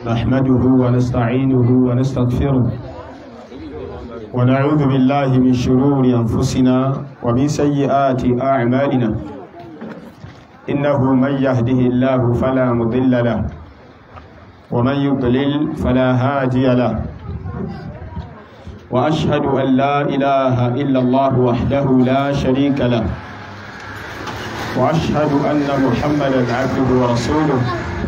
نحمده ونستعينه ونستغفره ونعوذ بالله من شرور أنفسنا ومن سيئات أعمالنا إنه من يهده الله فلا مضل له ومن يضلل فلا هادي له وأشهد أن لا إله إلا الله وحده لا شريك له وأشهد أن محمدا عبده ورسوله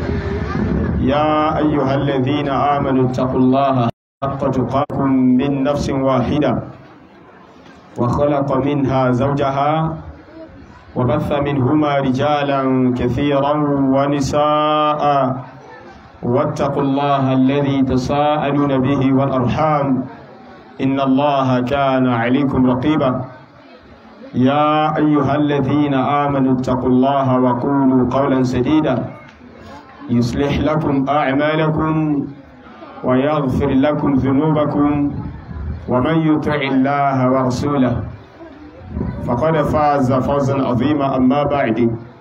يا أيها الذين آمنوا اتقوا الله حق تقاكم من نفس واحدة وخلق منها زوجها وبث منهما رجالا كثيرا ونساء واتقوا الله الذي تساءلون به والأرحام إن الله كان عليكم رقيبا يا أيها الذين آمنوا اتقوا الله وقولوا قولا سديدا يصلح لكم أعمالكم ويغفر لكم ذنوبكم ومن يطع الله ورسوله فقد فاز فوزا عظيما أما بعد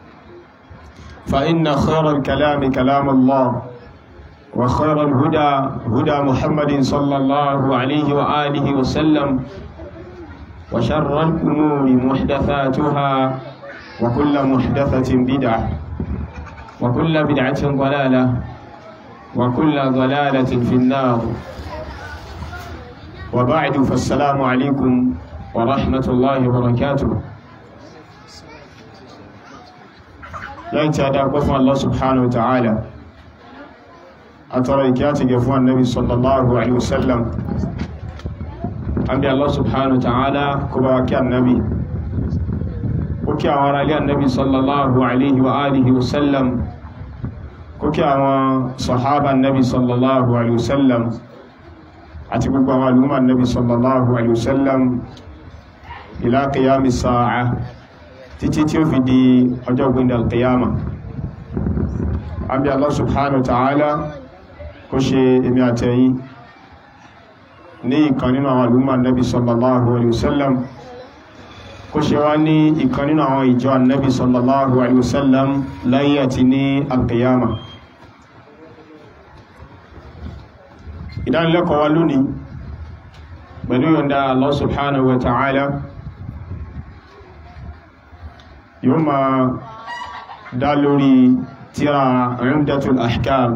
فإن خير الكلام كلام الله وخير الهدى هدى محمد صلى الله عليه وآله وسلم وشر الأمور محدثاتها وكل محدثة بدعة وكل بدعة ضلالة وكل ضلالة في النار وبعد فالسلام عليكم ورحمة الله وبركاته لن تدعوا الله سبحانه وتعالى أترى إكياتك فوى النبي صلى الله عليه وسلم أنبي الله سبحانه وتعالى كباك النبي وكي أورا لي النبي صلى الله عليه وآله وسلم kókí àwọn sọ̀hábà nabi sallallahu alaihi wasallam àti gbogbo àwọn al'umma nabi sallallahu alaihi wasallam ila qiyami sa'a títí tí ó fi di ọjọ́ gbíndà al-qiyama àbí Allah subhanahu wa ta'ala kó ṣe èmi àtẹ̀yìn ní ìkan nínú àwọn al'umma nabi sallallahu alaihi wasallam kó ṣe wá ní ìkan nínú àwọn ìjọ annabi sallallahu alaihi wasallam láyé àti ní alqiyama ìdánilẹ́kọ̀ọ́ wa lónìí pẹ̀lú yọ̀nda Allah subhanahu wa ta'ala yóò ma dá lórí tíra Umdatul Ahkam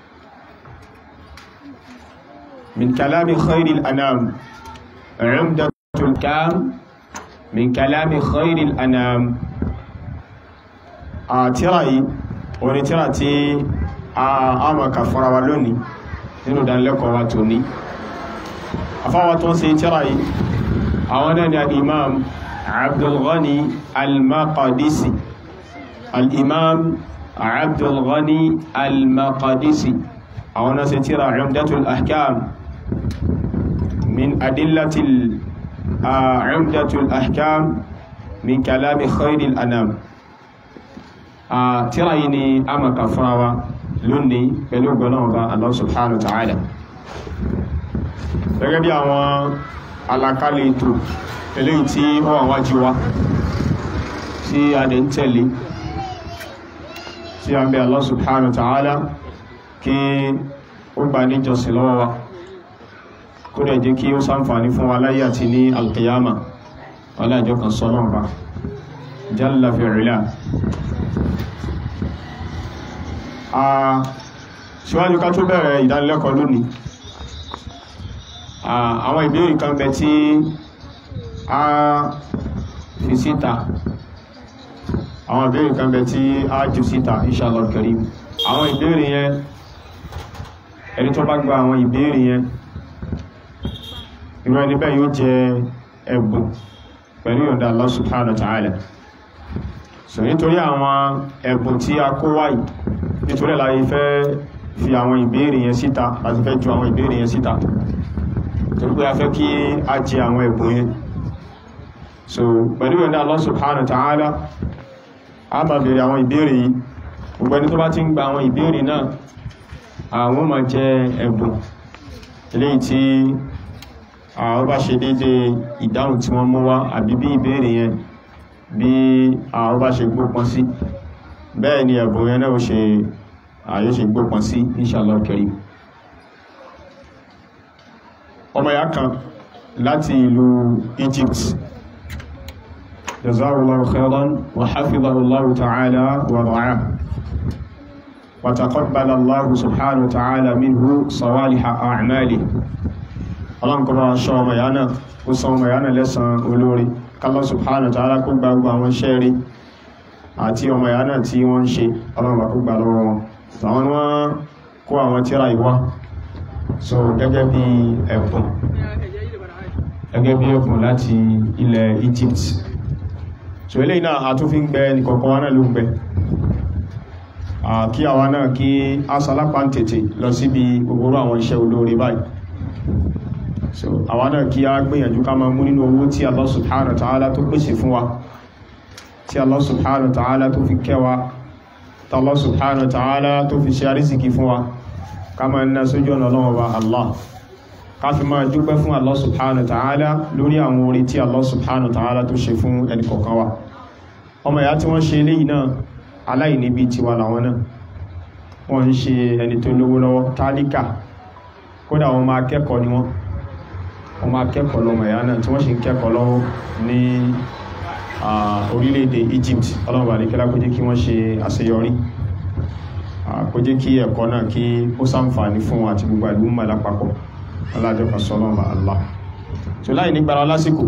min kalami khairil anam Umdatul Ahkam min kalami khairil anam a tíra yìí wani tíra tí a maka fara wa lónìí nínú ìdánilẹ́kọ̀ọ́ wa tó ní afáwa tó ń ṣe tíra yìí àwọn náà ni al-imam abdulghani al-maqadisi al-imam abdulghani al-maqadisi àwọn náà ṣe tíra umdatul ahkam min adillatil عمدة الأحكام من كلام خير الأنام tíra yìí ni a máa kà fúnra wa lónìí pẹ̀lú gbọ́nàwọ̀bá Allah subhanahu wa ta'ala gẹ́gẹ́ bí àwọn alákálẹ̀ ètò eléyìí tí ó wà wájú wa tí a dẹ̀ ń tẹ̀lé tí a ń bẹ Allah subhanahu wa ta'ala kí ó gbà ní jọsìn lọ́wọ́ wa kó dẹ̀ jẹ́ kí ó ṣàǹfààní fún wa láyé àti ní alkiyama ọlájọ́ kan sọ́nà ọba jalla fi'ila síwájú ká tó bẹ̀rẹ̀ ìdánilẹ́kọ̀ọ́ lónìí àwọn ìbéèrè kan bẹ tí a fi síta àwọn ìbéèrè kan bẹ tí a jù síta inshallah karim àwọn ìbéèrè yẹn ẹni tó bá gba àwọn ìbéèrè yẹn irú ẹni bẹ́ẹ̀ yóò jẹ ẹ̀bùn pẹ̀lú ìyọ̀ǹda Allah subhanahu wa ta'ala so nítorí àwọn ẹ̀bùn tí a kó wáyìí nítorí láyé fẹ́ fi àwọn ìbéèrè yẹn síta láti fẹ́ ju àwọn ìbéèrè yẹn síta torí pé a fẹ́ kí a jẹ àwọn ẹ̀bùn yẹn so pẹ̀lú ìyọ̀ǹda Allah subhanahu wa ta'ala a máa bèèrè àwọn ìbéèrè yìí gbogbo ẹni tó bá ti ń gba àwọn ìbéèrè náà àwọn máa jẹ ẹ̀bùn eléyìí tí àwọn bá ṣe dédé ìdáhùn tí wọ́n mú wá àbí bí ìbéèrè yẹn bí àwọn bá ṣe gbópọn sí bẹ́ẹ̀ ni ẹ̀bùn yẹn náà ṣe àyè ṣe gbópọn sí inshallah karim ọmọ ya kan láti ìlú Egypt jazawallahu khairan wa hafidhahullahu ta'ala wa ra'ah wa taqabbala Allahu subhanahu wa ta'ala minhu sawaliha a'mali ọlọ́nkọba ṣọ́ ọmọ ya náà ó san ọmọ ya náà lẹ́san olórí kálọ́ subhanahu wa ta'ala kó gbogbo àwọn iṣẹ́ rí àti ọmọ ìyá náà tí wọ́n ń ṣe ọlọ́mà kó gbà lọ́wọ́ wọn àwọn wọ́n kó àwọn tírà ìwá so gẹ́gẹ́ bí ẹ̀bùn gẹ́gẹ́ bí ẹ̀bùn láti ilẹ̀ Egypt so ilé náà a tún fi ń gbẹ nìkọ̀ọ̀kan wá náà ló ń gbẹ kí àwa náà kí a sálápá ń tètè lọ síbi gbogbo àwọn iṣẹ́ olóore báyìí so àwa náà kí a gbìyànjú ká máa mú nínú owó tí Allah subhanahu wa ta'ala tó pèsè fún wa tí Allah subhanahu wa ta'ala tó fi kẹwa tí Allah subhanahu wa ta'ala tó fi ṣe àrísìkí fún wa ká máa ná sójú ọ̀nà Ọlọ́run wa Allah ká fi máa dúpẹ́ fún Allah subhanahu wa ta'ala lórí àwọn orí tí Allah subhanahu wa ta'ala tó ṣe fún ẹnìkọ̀ọ̀kan wa ọmọ ìyá tí wọ́n ṣe eléyìí náà aláìní bí tiwa làwọn náà wọ́n ń ṣe ẹni tó lówó lọ́wọ́ tálíkà kódà wọn máa kẹ́kọ̀ọ́ ni wọ́n wọ́n máa kẹ́kọ̀ọ́ lọ́mọ ìyá náà tí wọ́n sì ń kẹ́kọ̀ọ́ lọ́wọ́ ní orílẹ̀-èdè Egypt ọlọ́run bá ní kí lákó jẹ́ kí wọ́n ṣe àṣeyọrí kó jẹ́ kí ẹ̀kọ́ náà kí ó ṣàǹfààní fún wọn àti gbogbo ìlú mọ̀ lápapọ̀ ọlájọ́kan sọ́lọ́mà Allah tó láì nígbàrá lásìkò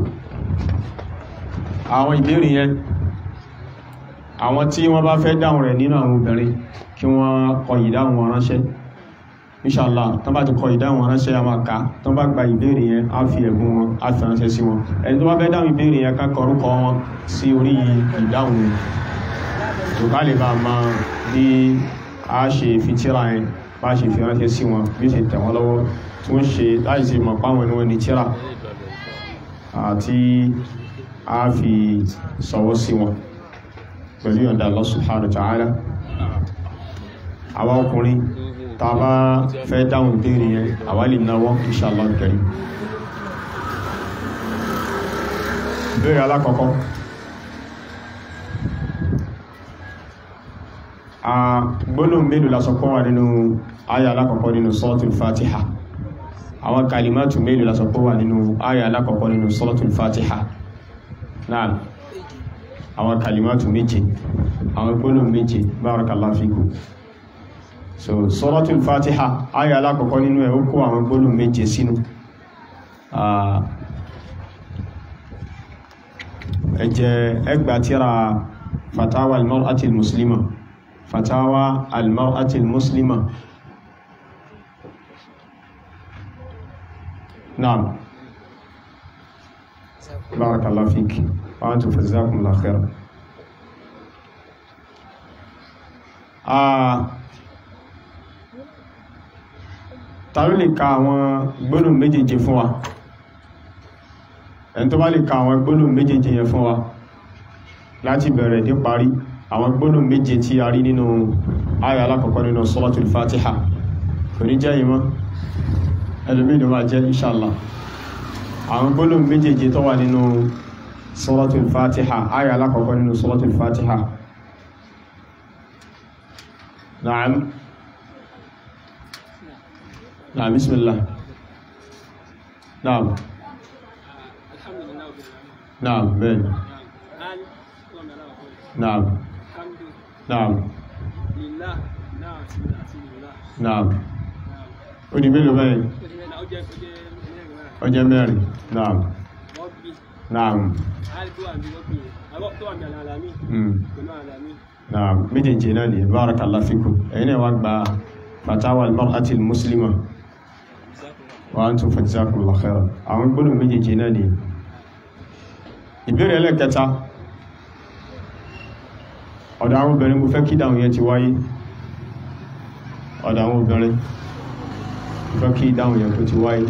àwọn ìbéèrè yẹn àwọn tí wọ́n bá fẹ́ dáhùn rẹ̀ nínú àwọn obìnrin kí wọ́n kọ ìdáhùn wọn ránṣẹ́ inshallah tán bá ti kọ ìdáhùn wọn ránṣẹ́ a máa kà tán bá gba ìbéèrè yẹn á fi ẹ̀bùn wọn á fi ránṣẹ́ sí wọn ẹni tó bá fẹ́ dáhùn ìbéèrè yẹn ká kọ orúkọ wọn sí orí ìdáhùn yẹn tó ká lè bá máa bí a ṣe fi tíra yẹn bá ṣe fi ránṣẹ́ sí wọn bí ó ṣe tẹ̀ wọ́n lọ́wọ́ tí wọ́n ṣe láì ṣe mọ̀ páwọn ẹni wọn ní tíra àti a fi sọwọ́ sí wọn pẹ̀lú ìyọ̀ǹda Allah subhanahu wa ta'ala àwa ọkùnrin tá a bá fẹ́ dáhùn ìbéèrè yẹn àwa lè náwọ́ inshallah karim ìbéèrè alákọ̀ọ́kọ́ a gbólóhùn mélòó la sọ pé wà nínú àyà alákọ̀ọ́kọ́ nínú suratul fatiha àwọn kalimatu mélòó la sọ pé wà nínú àyà alákọ̀ọ́kọ́ nínú suratul fatiha náà àwọn kalimatu méje àwọn gbólóhùn méje barakallahu fikum so suratul fatiha àyà alákọ̀ọ́kọ́ nínú ẹ̀ ó kó àwọn gbólóhùn méje sínú ẹjẹ́ ẹgbà tíra fatawa al-mar'atil muslima fatawa al-mar'atil muslima naam barakallahu fik wa antum jazakumullahu khairan tàbí lè ka àwọn gbólóhùn méjèèjì fún wa ẹni tó bá lè ka àwọn gbólóhùn méjèèjì yẹn fún wa láti bẹ̀rẹ̀ dé parí àwọn gbólóhùn méje tí a rí nínú àyà alákọ̀ọ́kọ́ nínú suratul fatiha kò ní jẹ́ ìmọ̀ ẹlòmíì ló máa jẹ́ inshallah àwọn gbólóhùn méjèèjì tó wà nínú suratul fatiha àyà alákọ̀ọ́kọ́ nínú suratul fatiha na'am na'am bismillah na'am na'am bẹ́ẹ̀ na'am na'am na'am ó di mélòó bẹ́ẹ̀ ó jẹ́ mẹ́rin na'am na'am hmm na'am méjèèjì náà ni barakallahu fikum ẹ̀yin náà wá gba fatawa al-mar'ati al-muslima wa antum fajazakumullahu khairan àwọn gbọ́dọ̀ méjèèjì náà ni ìbéèrè ẹlẹ́kẹta ọ̀dọ̀ àwọn obìnrin mo fẹ́ kí dáhùn yẹn ti wáyé ọ̀dọ̀ àwọn obìnrin mo fẹ́ kí dáhùn yẹn tó ti wáyé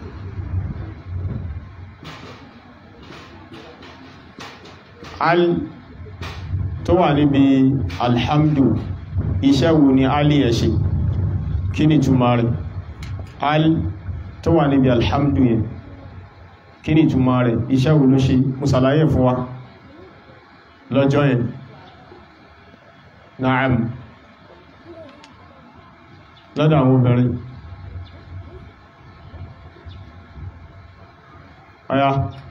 al tó wà níbi alhamdu iṣẹ́ wo ni ali yẹ ṣe kí ni túmọ̀ rẹ̀ al tó wà níbi alhamdu yẹn kí ni ìtumọ̀ rẹ̀ iṣẹ́ wo ló ṣe mo ṣàlàyé fún wa lọ́jọ́ yẹn na'am lọ́dọ̀ àwọn obìnrin ọya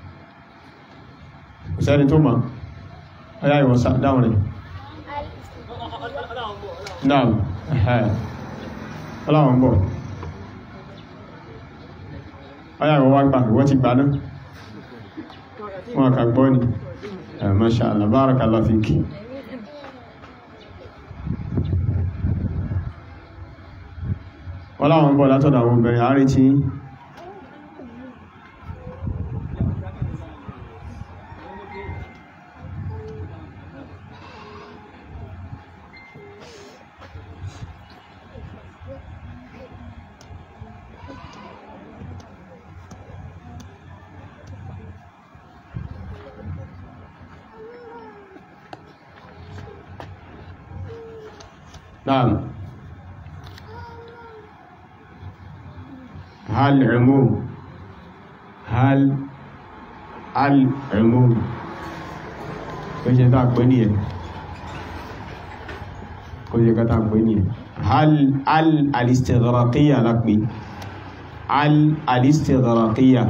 sẹ́ni tó mọ̀ ọya ìwọ̀sá dáhùn rẹ̀ náà ẹ̀hẹ́ ọláwọn bọ̀ ọya ìwọ̀ wá gbà ìwọ̀ ti gbà náà wọn kà gbọ́ ni Masha Allah barakallahu fiki wọ́n láwọn bọ̀ látọ̀dọ̀ àwọn obìnrin àárín tí نعم هل عموم هل العموم kò ṣe tá pè ní ẹ̀ kò ṣe ká tá pè ní ẹ̀ hal al alistighraqiya lápé al alistighraqiya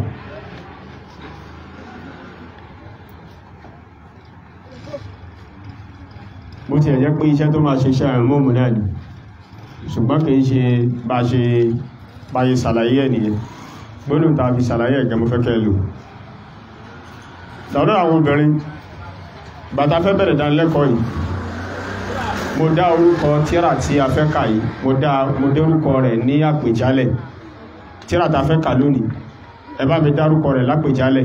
bó ti ẹ̀jẹ́ pé iṣẹ́ tó máa ṣe iṣẹ́ àrùn náà ni ṣùgbọ́n kì í ṣe bá ṣe báyé sàlàyé ẹ̀ nìyẹn gbónú ta fi sàlàyé ẹ̀gẹ́ mú fẹ́kẹ́ lò lọ́dọ̀ àwọn obìnrin bàtà fẹ́ bẹ̀rẹ̀ dánilẹ́kọ̀ọ́ yìí mo dá orúkọ tíra tí a fẹ́ kà yìí mo dá mo dé orúkọ rẹ̀ ní àpèjálẹ̀ tíra ta fẹ́ kà lónìí ẹ bá mi dárúkọ rẹ̀ lápèjálẹ̀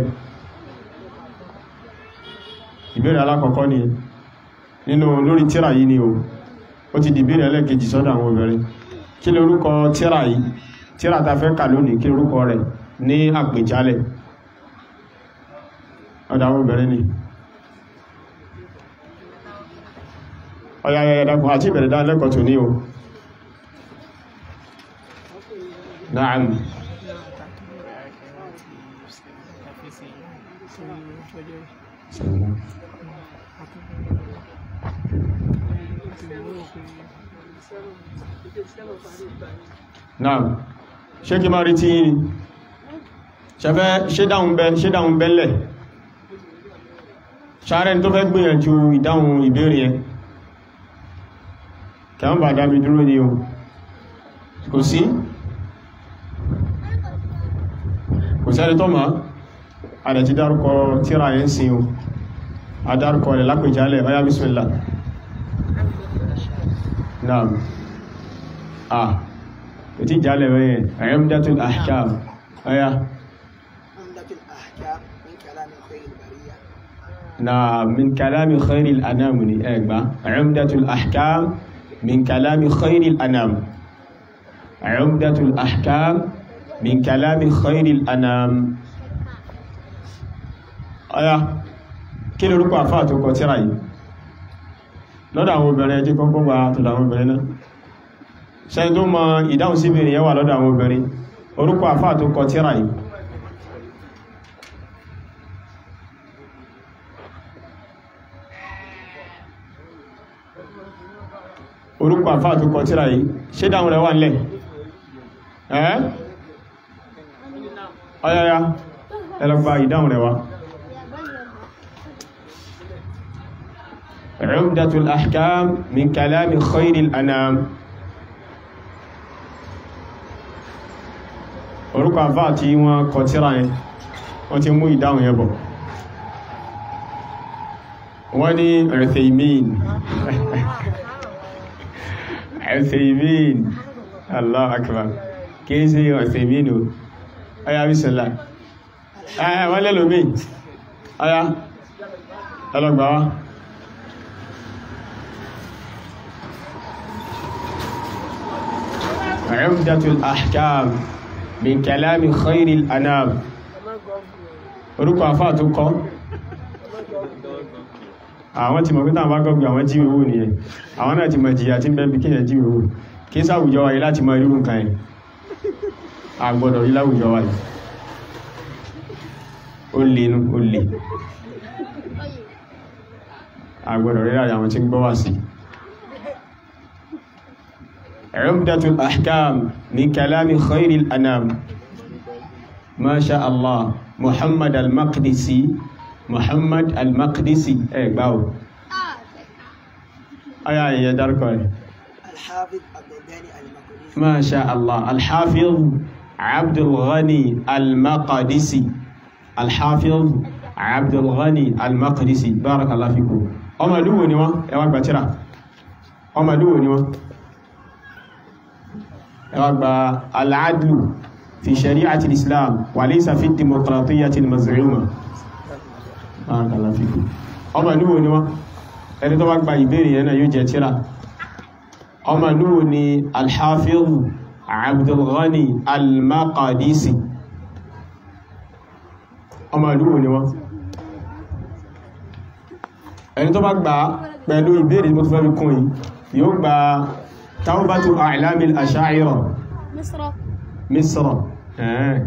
ìbéèrè alákọ̀ọ́kọ́ nìyẹn nínú lórí tíra yìí ni o ó ti dìbí rẹ̀ lẹ́kejì sọ́dọ̀ àwọn obìnrin kí ló orúkọ tíra yìí tíra ta fẹ́ kà lónìí kí orúkọ rẹ̀ ní àpèjálẹ̀ ọ̀dọ̀ àwọn obìnrin ni ọ̀yà ẹ̀dàkùn àti ìbẹ̀rẹ̀ dá lẹ́kọ̀ọ́ tó ní o Naam Naam ṣé kí máa rí tí yìí ṣẹfẹ́ ṣé dáhùn bẹ́ ṣé dáhùn bẹ́lẹ̀ ṣàárẹ̀ tó fẹ́ gbìyànjú ìdáhùn ìbéèrè ẹ kẹwọ́n bá dámi dúró ní o kò sí kò sẹ́ni tó máa àdẹ̀ ti dárúkọ tíra ẹ̀ ń sin o adárúkọ rẹ̀ lápèjálẹ̀ ọyá bismillah naam ah ètí ìjálẹ̀ rẹ̀ Umdatul Ahkam ọyá عمدة الأحكام من كلام خير البرية na min kalami khairil anam ni ẹgbà Umdatul Ahkam min kalami khairil anam Umdatul Ahkam min kalami khairil anam ọya kí lórúkọ àfáà tó kọ tíra yìí lọ́dọ̀ àwọn obìnrin ẹjí kọ́kọ́ wà tọ́dọ̀ àwọn obìnrin náà ṣẹ́yìn tó mọ ìdáhùn sí ìbìnrin yẹn wà lọ́dọ̀ àwọn obìnrin orúkọ àfáà tó kọ tíra yìí orúkọ àfáà tó kọ tíra yìí ṣé dáhùn rẹ̀ wà nílẹ̀ ẹ́ ọyọ́yá ẹlọ́gbà ìdáhùn rẹ̀ wá Umdatul Ahkam min kalami khairil anam orúkọ àfáà tí wọ́n kọ tíra yẹn wọ́n ti mú ìdáhùn yẹn bọ̀ wọ́n ní Uthaymin Uthaymin Allah akbar kìí sí Uthaymin o ọya bísọ̀lá ẹ̀ wọ́n lẹ́lòmí ọya ẹlọ́gbà wá Umdatul Ahkam min kalami khairil anam orúkọ àfáà tó kọ́ àwọn tí mọ̀ pé tàbí gọ́gbì àwọn jí owó nìyẹn àwọn náà ti mọ̀ jìyà tí ń bẹ́bí kíyàn jí owó kí sáwùjọ wáyé láti mọ̀ irú nǹkan ẹ̀ àgbọ̀dọ̀ rí láwùjọ wáyé ó lè nú ó lè àgbọ̀dọ̀ rí láyé àwọn tí ń gbọ́ wà sí Umdatul Ahkam min kalami khairil anam masha allah muhammad al-maqdisi muhammad al-maqdisi ẹ gbá o aya ìyẹ dárúkọ rẹ̀ الحافظ عبد الغني المقدسي masha allah al-hafiz abdulghani al-maqdisi al-hafiz abdulghani al-maqdisi barakallahu fikum ọmọ ìlú wo ni wọ́n ẹ wá gbà tírà ọmọ ìlú wo ni wọ́n ẹ wá gbà al-adlu fi shari'ati al-islam wa laysa fi demokratiyyati al-maz'uma barakallahu fikum ọmọ ìlú wo ni wọ́n ẹni tó bá gba ìbéèrè yẹn náà yóò jẹ tírà ọmọ ìlú wo ni al-hafiz abdulghani al-maqdisi ọmọ ìlú wo ni wọ́n ẹni tó bá gbà pẹ̀lú ìbéèrè mo tó fẹ́ fi kún yìí yóò gba taubatu a'lamil asha'ira مصر misra ẹ̀ẹ́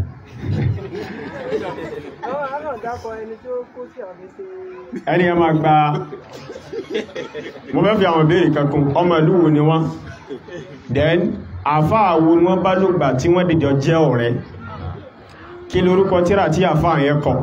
àwọn àwọn ọ̀dàpọ̀ ẹni tó kó sí àwọn ṣe ẹni ẹ máa gba mo fẹ́ fi àwọn ìbéèrè kankun ọmọ ìlú wo ni wọ́n then àfáà wo ni wọ́n bá ló gbà tí wọ́n dìjọ jẹ́ ọ̀rẹ́ kí lórúkọ tíra tí àfáà yẹn kọ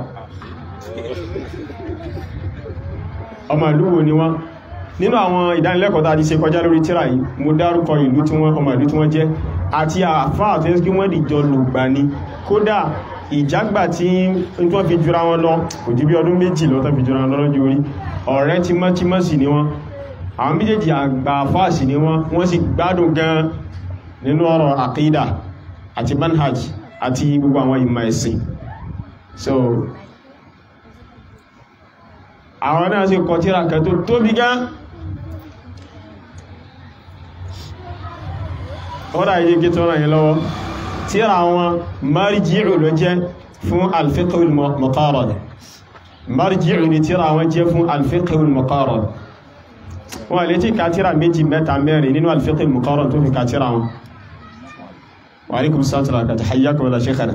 ọmọ ìlú wo ni wọ́n nínú àwọn ìdánilẹ́kọ̀ọ́ tá a ti ṣe kọjá lórí tíra yìí mo dárúkọ ìlú tí wọ́n ọmọ ìlú tí wọ́n jẹ́ àti àfáà tó yẹ kí wọ́n dìjọ lògbà ni kódà ìjágbà tí n tó fi jura wọn lọ kò jú bí ọdún méjì lọ tó fi jura wọn lọ lọ́jọ́ orí ọ̀rẹ́ tímọ́tímọ́ sì ni wọ́n àwọn méjèèjì àgbà àfáà sì ni wọ́n wọ́n sì gbádùn gan nínú ọ̀rọ̀ àkídà àti manhaj àti gbogbo àwọn ìmọ̀ ẹ̀sìn so àwọn náà sì kọ tírà kan tó tóbi gan ọ́dá yìí kí tó ràn yìí lọ́wọ́ tírà wọn marji'u ló jẹ́ fún al-fiqhul muqarrad marji'u ni tírà wọn jẹ́ fún al-fiqhul muqarrad wọ́n lè tí ká tírà méjì mẹ́ta mẹ́rin nínú al-fiqhul muqarrad tó fi ká tírà wọn wa alaikum sátìrà kàtà hayyakum wala shaykhana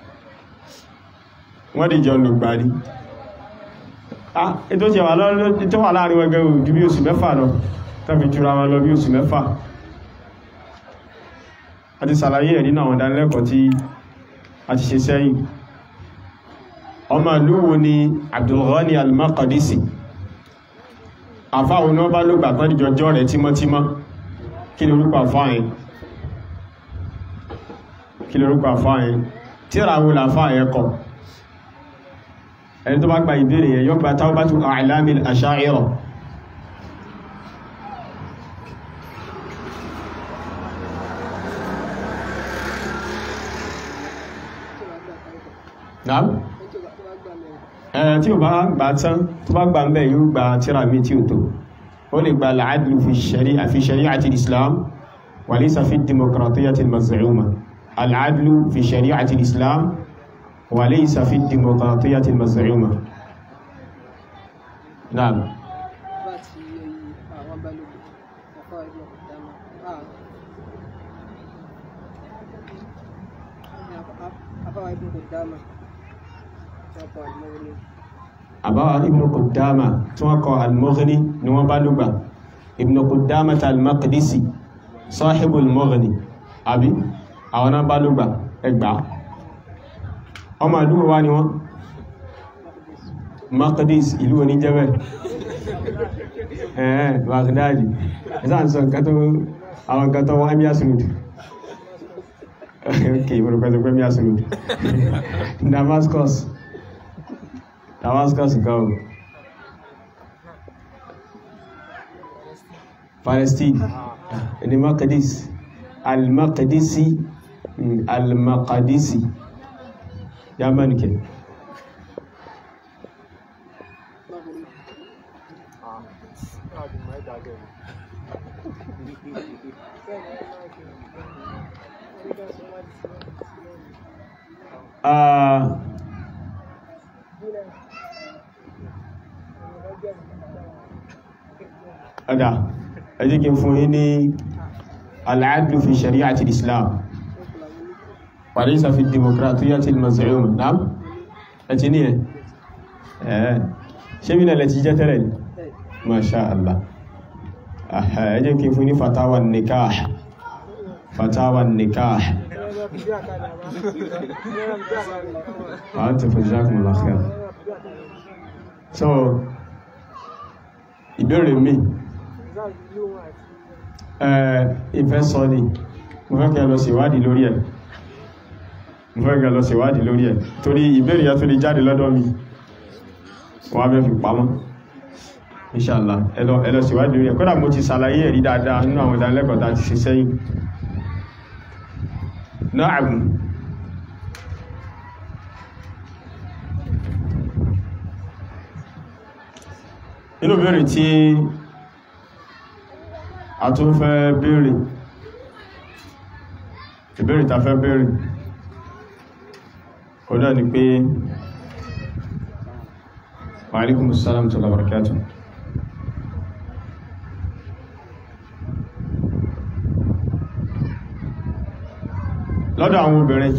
wọ́n dìjọ lùgbàrí ah ètò tí wà lọ́rọ̀ tó wà láàrin wọn gẹ̀rù ju bí oṣù mẹ́fà lọ tàbí jùra wọn lọ bí oṣù mẹ́fà a ti sàlàyé ẹ̀ nínú àwọn ìdánilẹ́kọ̀ọ́ tí a ti ṣe sẹ́yìn ọmọ ìlú wo ni Abdulghani al-Maqdisi àfáwọn ní wọ́n bá lógbà tán ìjọjọ́ rẹ̀ tímọ́tímọ́ kí ni orúkọ àfáàyìn kí ni orúkọ àfáàyìn tíra wo làfáàyìn kọ ẹni tó bá gba ìbéèrè yẹn yóò gba Tawbatu A'lamil Asha'ira Naam ẹ̀ tí ó bá gbà tán tó bá gbà ń bẹ̀ yóò gba tíra mi tí ó tó ó lè gba al-'adlu fi shari'a fi shari'ati al-Islam wa laysa fi ad-demokratiyyati al-maz'uma al-'adlu fi shari'ati al-Islam wa laysa fi ad-demokratiyyati al-maz'uma Naam bá ti àwọn balógun ọkọ̀ ẹgbẹ́ ọ̀dámọ̀ afáwà ibùn kò dámà ọkọ̀ àdìmọ́wọ́lé àbáwá ibn Qudama tí wọ́n kọ al-Mughni ni wọ́n bá lùgbà ibn Qudama al-Maqdisi sahibul Mughni àbí àwọn náà bá lùgbà ẹgbà ọmọ àdúgbò wá ni wọ́n Maqdis ìlú oníjẹ́bẹ̀ ẹ̀ẹ́ Baghdadi ẹ̀sá ń sọ nǹkan tó àwọn nǹkan tó wọ́n Amia Sunud ok mo rò pẹ́ tó pẹ́ Amia Sunud Damascus Damascus go. Palestine. Ni Maqdis. Al-Maqdisi. mm, Al-Maqdisi. Yaman ke. Ah, ọ̀dá ẹjí kí n fún yí ní al-'adlu fi shari'ati al-islam wa laysa fi demokratiyyati al-maz'uma náà ẹ̀tí ní ẹ̀ ẹ̀ ṣe bí lẹ́lẹ̀ ti jẹ́ tẹ́lẹ̀ ní masha Allah ẹjí kí n fún ní fatawa nikah fatawa nikah àwọn ti fún jazakumullah khair so ìbéèrè mi ẹ̀ ìfẹ́ sọ ni mo fẹ́ kẹ́ lọ sí ìwádìí lórí ẹ̀ mo fẹ́ kẹ́ lọ sí ìwádìí lórí ẹ̀ torí ìbéèrè yẹn tó lè jáde lọ́dọ̀ mi wọ́n á fẹ́ fi pamọ́ inshallah ẹlọ ẹlọ sí ìwádìí lórí ẹ̀ kódà mo ti ṣàlàyé ẹ̀rí dáadáa nínú àwọn ìdánilẹ́kọ̀ọ́ tá a ti ṣe sẹ́yìn Na'am inú béèrè tí a tún fẹ́ béèrè ìbéèrè ta fẹ́ béèrè ó náà ni pé wa alaikumus salam tó labarakátù lọ́dọ̀ àwọn obìnrin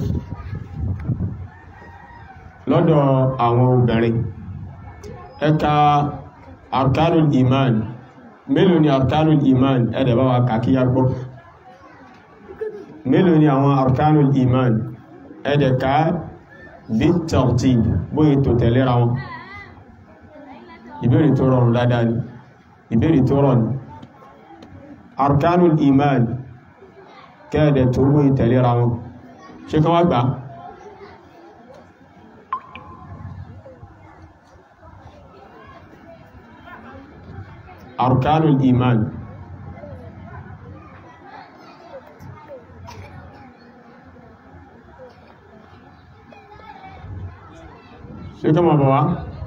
lọ́dọ̀ àwọn obìnrin ẹka arkanul iman mélòó ni arkanul iman ẹ̀dẹ̀ bá wa kàkíyà gbọ́ mélòó ni àwọn arkanul iman ẹ̀dẹ̀ ká bí tartib bóyí tó tẹ̀lera wọn ìbéèrè tó rọrùn dáadáa ni ìbéèrè tó rọrùn arkanul iman kẹ́ẹ̀dẹ̀ tó bóyí tẹ̀lera wọn ṣe kan wá gbà arkanul iman ṣe kan mọ̀ bọ̀ wá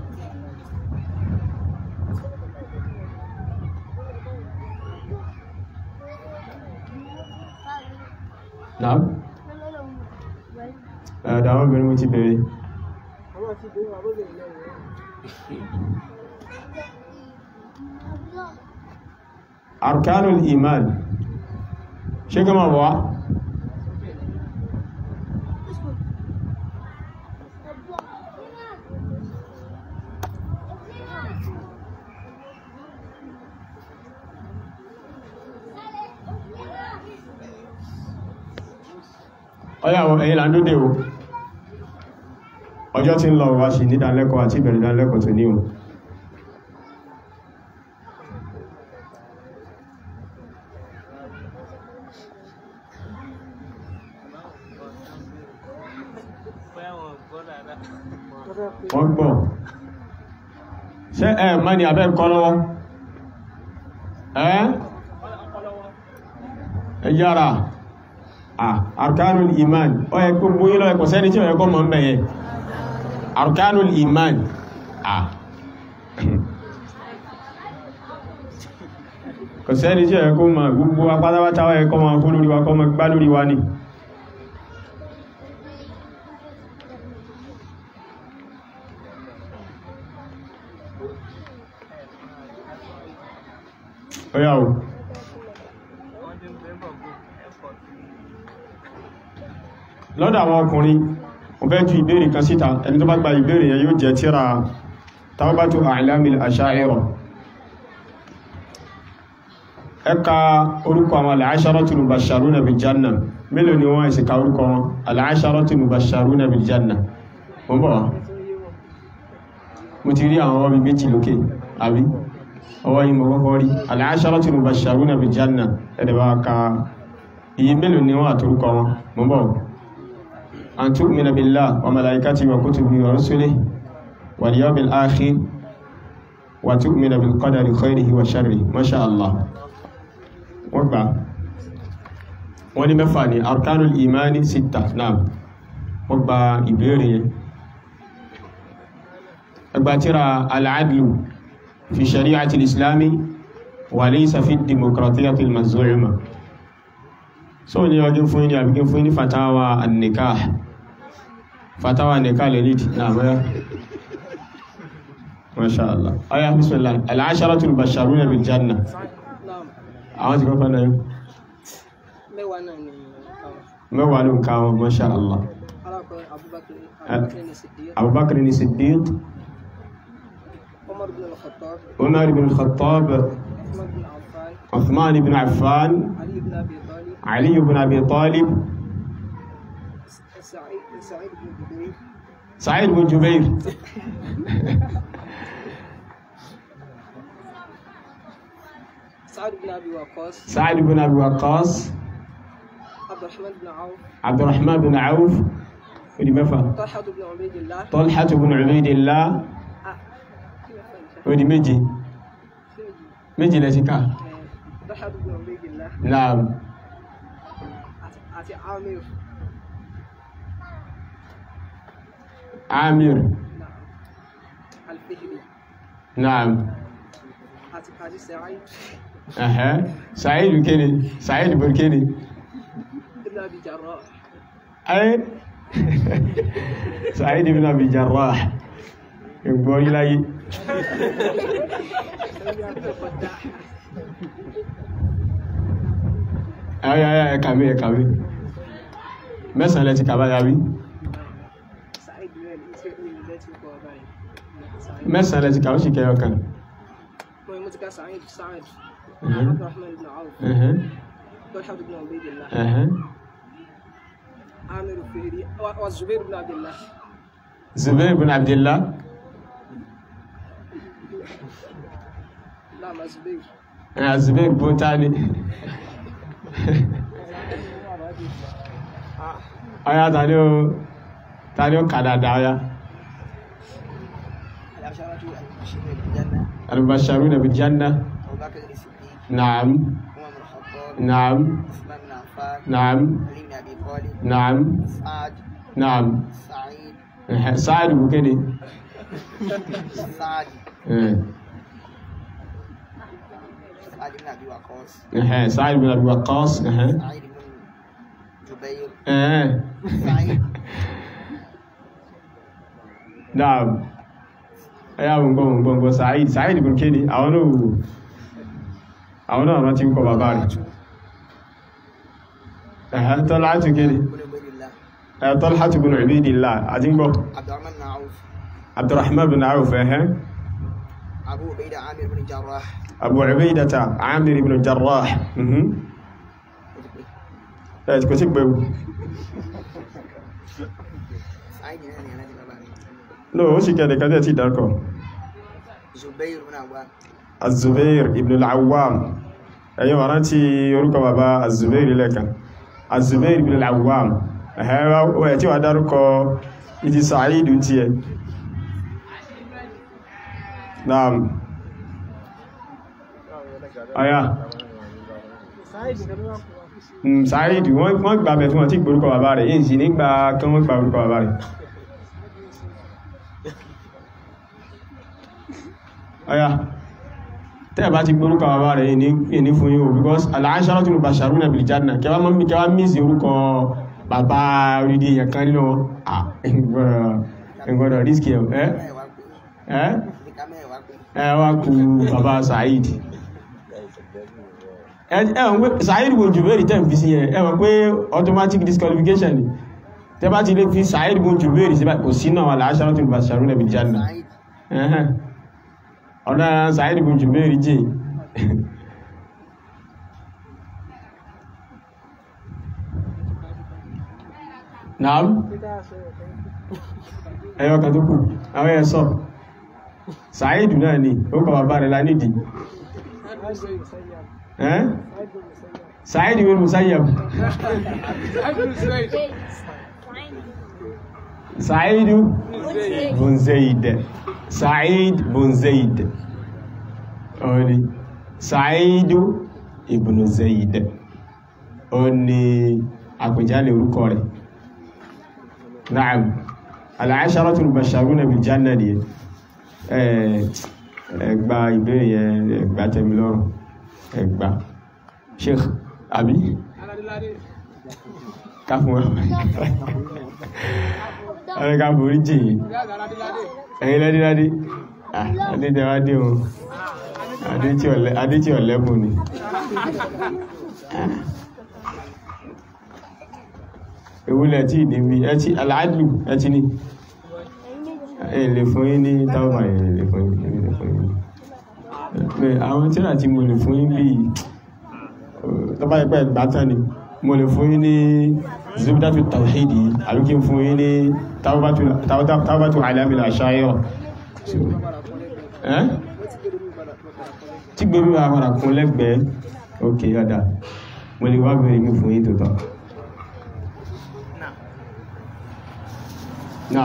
náà ẹ̀dàwọn obìnrin mo ti bèèrè arkanul iman ṣe gama wá ọyàwó ẹ̀yìn làndódé o ọjọ́ tí ń lọ wá sí nídánlẹ́kọ̀ọ́ àti ìbẹ̀rẹ̀ ìdánlẹ́kọ̀ọ́ tó ní o wọ́n gbọ́ ṣe ẹ mọ́ ni abẹ́ kọ́ lọ́wọ́ ẹ́ ẹ yára ah arkanul iman ó yẹ kó gbóyí lọ ẹ̀kọ́ sẹ́ni tí ó yẹ kó mọ̀ ń bẹ̀yẹ arkanul iman ah kò sẹ́ni tí ó yẹ kó mọ̀ gbogbo apátápátá ó yẹ kó mọ̀ fún lórí wa kó mọ̀ gbá lórí wa ni ó yá o lọ́dọ̀ àwọn ọkùnrin mo fẹ́ ju ìbéèrè kan síta ẹni tó bá gba ìbéèrè yẹn yóò jẹ́ tíra Tawbatu A'lamil Asha'ira ẹka orúkọ àwọn al-asharatul mubashsharuna bil janna mélòó ni wọ́n ìsìnká orúkọ wọn al-asharatul mubashsharuna bil janna mo bọ̀ wá mo ti rí àwọn ọmọ méjì lókè àbí ọwọ́ yìí mo kọ́kọ́ rí al-asharatul mubashsharuna bil janna ẹ̀dẹ̀ bá ka iye mélòó ni wọ́n àtorúkọ wọn mo bọ̀ wá أن تؤمن بالله وملائكته وكتبه ورسله واليوم الآخر وتؤمن بالقدر خيره وشره ما شاء الله وقع wọ́n mẹ́fà ní arkanul imani sita náà wọ́n gba ìbéèrè yẹn ẹgbàtíra al'adlu fi shari'ati islami wa laysa fi demokratiyyati al-maz'uma so ní ọdún fún ní àbíkín fún ní fatawa an-nikah fatawa nikah lè lè náà mẹ́rẹ́ masha Allah aya bismillah al-asharatul basharuna bil janna Naam. àwọn ti kọ́kọ́ náà Mẹ́wàá náà ni àwọn. mẹ́wàá ló ń ká wọn masha Allah Alákọ̀ọ́ Abubakar Abubakar ni Siddiq, abubakar ni siddiq Umar bin al-Khattab, umar ibn al-khattab Uthman bin Affan, uthman ibn affan Ali bin Abi Talib, ali ibn abi talib سعيد سعيد بن جبير Sa'id bin Jubair سعد بن أبي وقاص Sa'id bin Abi Waqqas عبد الرحمن بن عوف Abdurrahman bin Auf ó di mẹ́fà طلحة بن عبيد الله Talha bin Ubaydillah آه، كيف أفهم؟ ó di méje méje lẹ́sí ká آه، طلحة بن عبيد الله naam أتي عامر Amir نعم الفهري naam أتي أتي سعيد ẹ̀hẹ́ Sa'id kéde Sa'id bin kéde بن أبي جراح ayé Sa'id bin Abi Jarrah ìgbọ́rí láyé ayé ayé ẹ̀kàwé ẹ̀kàwé mẹ́sàn-án lẹ́ti kàbá yàrí سعيد بن الإسرائيلي التي قابل سعيد mẹ́sàn-án lẹ́ti kàwé sì kẹyọ kan ويمتك سعيد سعد Mhm. عبد الرحمن بن عوف ẹ̀hẹ́ طلحة بن عبيد الله ẹ̀hẹ́ عامر الفهري و- والزبير بن عبد الله Zubair bin Abdillah نعم الزبير ẹ̀ Zubair bin tani ọya tani ó tani ó kàdàdà ọya العشرة المبشرين بالجنة al-mubashsharuna bil janna أبو بكر الصديق na'am عمر بن الخطاب na'am عثمان بن عفان na'am علي بن أبي طالب na'am سعد na'am سعيد ẹ̀hẹ́ Sa'id bin kéde سعد ẹ̀ سعد بن أبي وقاص ẹ̀hẹ́ Sa'id bin Abi Waqqas ẹ̀hẹ́ سعيد بن جبير ẹ̀hẹ́ سعيد Naam. Ẹyá gbogbo gbogbo Sa'id, Sa'id bin kéde, àwọn náà wò. Àwọn náà rántí ń kọ bàbá rẹ̀. Ẹ̀hẹ́ Tọ́láhátù kéde. بن عبيد الله Ẹ̀hẹ́ Tọ́láhátù bin Ubaydillah, àti ń gbọ́. عبد الرحمن بن عوف Abdurrahman bin Auf, ẹ̀hẹ́. أبو عبيدة عامر بن جراح Abu Ubaydata, Amir ibn Jarrah. Mhm. Ẹ̀ kò sí gbẹ̀wò. سعيد بن أنا نادي بابا No, ó sì kẹ́ẹ̀dẹ̀ kẹ́ẹ̀dẹ̀ tí ìdárkọ̀. زبير بن عوام Az-Zubair ibn al-Awwam. Ẹ̀yọ́ wà rántí orúkọ bàbá Az-Zubair lẹ́kan. Az-Zubair ibn al-Awwam. Ẹ̀hẹ́ ó ẹ̀ tí wà dárúkọ ìdí Sa'idu tí ẹ. Naam. Ọya. Mm, Sa'idu, wọ́n wọ́n gbà bẹ̀ tí wọ́n tí gbórúkọ bàbá rẹ̀, yìí sì nígbà kan wọ́n gbà orúkọ bàbá rẹ̀. Ọya. Tẹ́ bá ti gbórúkọ bàbá rẹ̀ yìí ní- yìí ní fún yíò, because al-asharatu mubashsharuna bil janna, kẹwàá mọ́ mi kẹwàá mísì orúkọ bàbá orídìí èèyàn kan nínú wọn. Ah, ẹgbọ́dọ̀ rískì ẹ̀ ẹ́ mẹ́wàá pé ẹ́ níka mẹ́wàá pé ẹ wá kú bàbá Saheed ẹwọ̀n pé Saheed wo Jubair tẹ́ fi sí ẹ ẹwọ̀n pé automatic disqualification ni tẹ́ bá ti lè fi Saheed wo Jubair sí bá- kò sí náà wà láṣára tó bàṣàrún ẹ̀bì janna سعيد ẹ̀hẹ́n ọ̀nà Saheed wo Jubair jẹ́ naam ẹyọ kan tó kù àwọn ẹ̀ sọ Saheed náà ni ó kọ bàbá rẹ̀ lánìdì ẹ́ Saheed ibn Musayyab Saheed bun Zaid Saheed bun Zaid ọ̀ni Saheed ibn Zaid ọ̀ni àpèjálẹ̀ orúkọ rẹ̀ Na'am al-asharatul mubashsharuna bil janna ni ẹgbà ìbéèrè yẹn ẹgbà tẹ́mi lọ́rùn ẹgbà Sheikh àbí ká fún wa ẹ̀rẹ́ ká borí jìyìn ẹ̀yìn lẹ́díládé adéjẹwádé o adé tí ọ̀lẹ́bùn ni ewúlẹ̀ tí ìdíbi ẹtí aláàdù ẹtí ní ẹ̀lẹ̀ fún yín ní táwọn ẹ̀lẹ̀ fún yín ẹ̀lẹ̀ fún yín pé àwọn tí láti mo lè fún yín bí tọ́bá ẹgbẹ́ ìgbátán ni mo lè fún yín ní zubdatu tawhidi àbí kí n fún yín ní tawbatu tawbatu- tawbatu alamil ashayira So, wọ́n padà kún lẹ́gbẹ̀ẹ́ ẹ́ wọ́n ti gbé lórí padà padà kún lẹ́gbẹ̀ẹ́. tí gbé wíwá padà kún lẹ́gbẹ̀ẹ́ ok yọ̀dá mo lè wá bẹ̀rẹ̀ mi fún yín tó tọ́ náà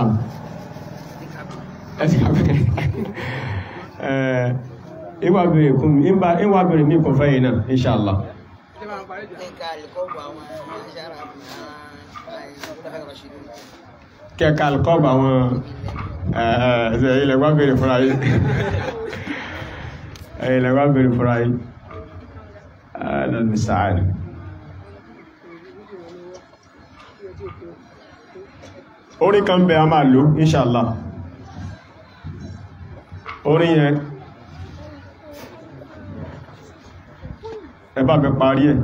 ẹ ti kà bẹ́ẹ̀ ẹ̀ ìwà bẹ̀rẹ̀ kún mi ìwà bẹ̀rẹ̀ mi kún fẹ́yìn náà inṣàlá ṣé máa ń parí jà? Ẹ̀ka àlùkọ́bù àwọn aṣáára àìsàn Rashidun. kẹ́kà alkọ́bà àwọn ẹ̀ẹ́ ilẹ̀ wá bẹ̀rẹ̀ fúnra yìí ilẹ̀ wá bẹ̀rẹ̀ fúnra yìí ẹ̀ẹ́dọ̀mísàárì orí kan bẹ a máa lò inṣàlá orí yẹn ẹ bá bẹ parí ẹ̀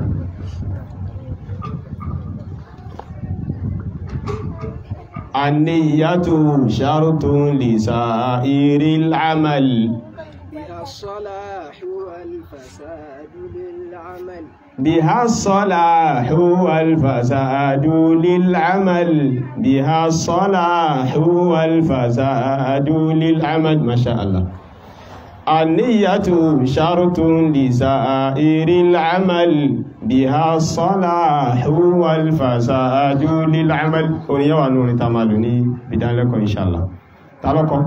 النية شرط لسائر العمل بها الصلاح والفساد للعمل بها الصلاح والفساد للعمل بها الصلاح والفساد للعمل ما شاء الله النية شرط لسائر العمل بها الصلاح والفساد للعمل ونيا ونور تمالوني بدان لكم إن شاء الله تعالوا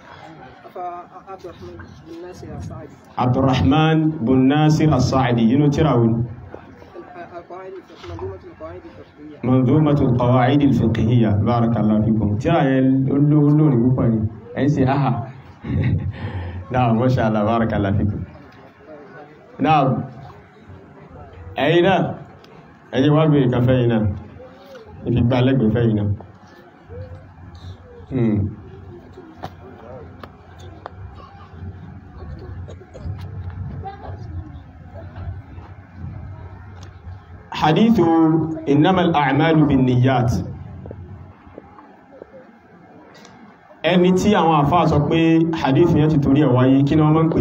عبد الرحمن بن ناصر عبد الرحمن بن الصاعدي ناصر الصاعدي ينو تراون القواعد منظومة القواعد الفقهية منظومة القواعد الفقهية بارك الله فيكم ترى اللو اللو نقول أنسي أها نعم ما شاء الله بارك الله فيكم نعم أين أي وابي كفينا في بالك بفينا امم حديث إنما الأعمال بالنيات ẹni tí àwọn àfáà sọ pé hadith yẹn ti torí ẹ̀ wáyé kí ni wọ́n máa ń pè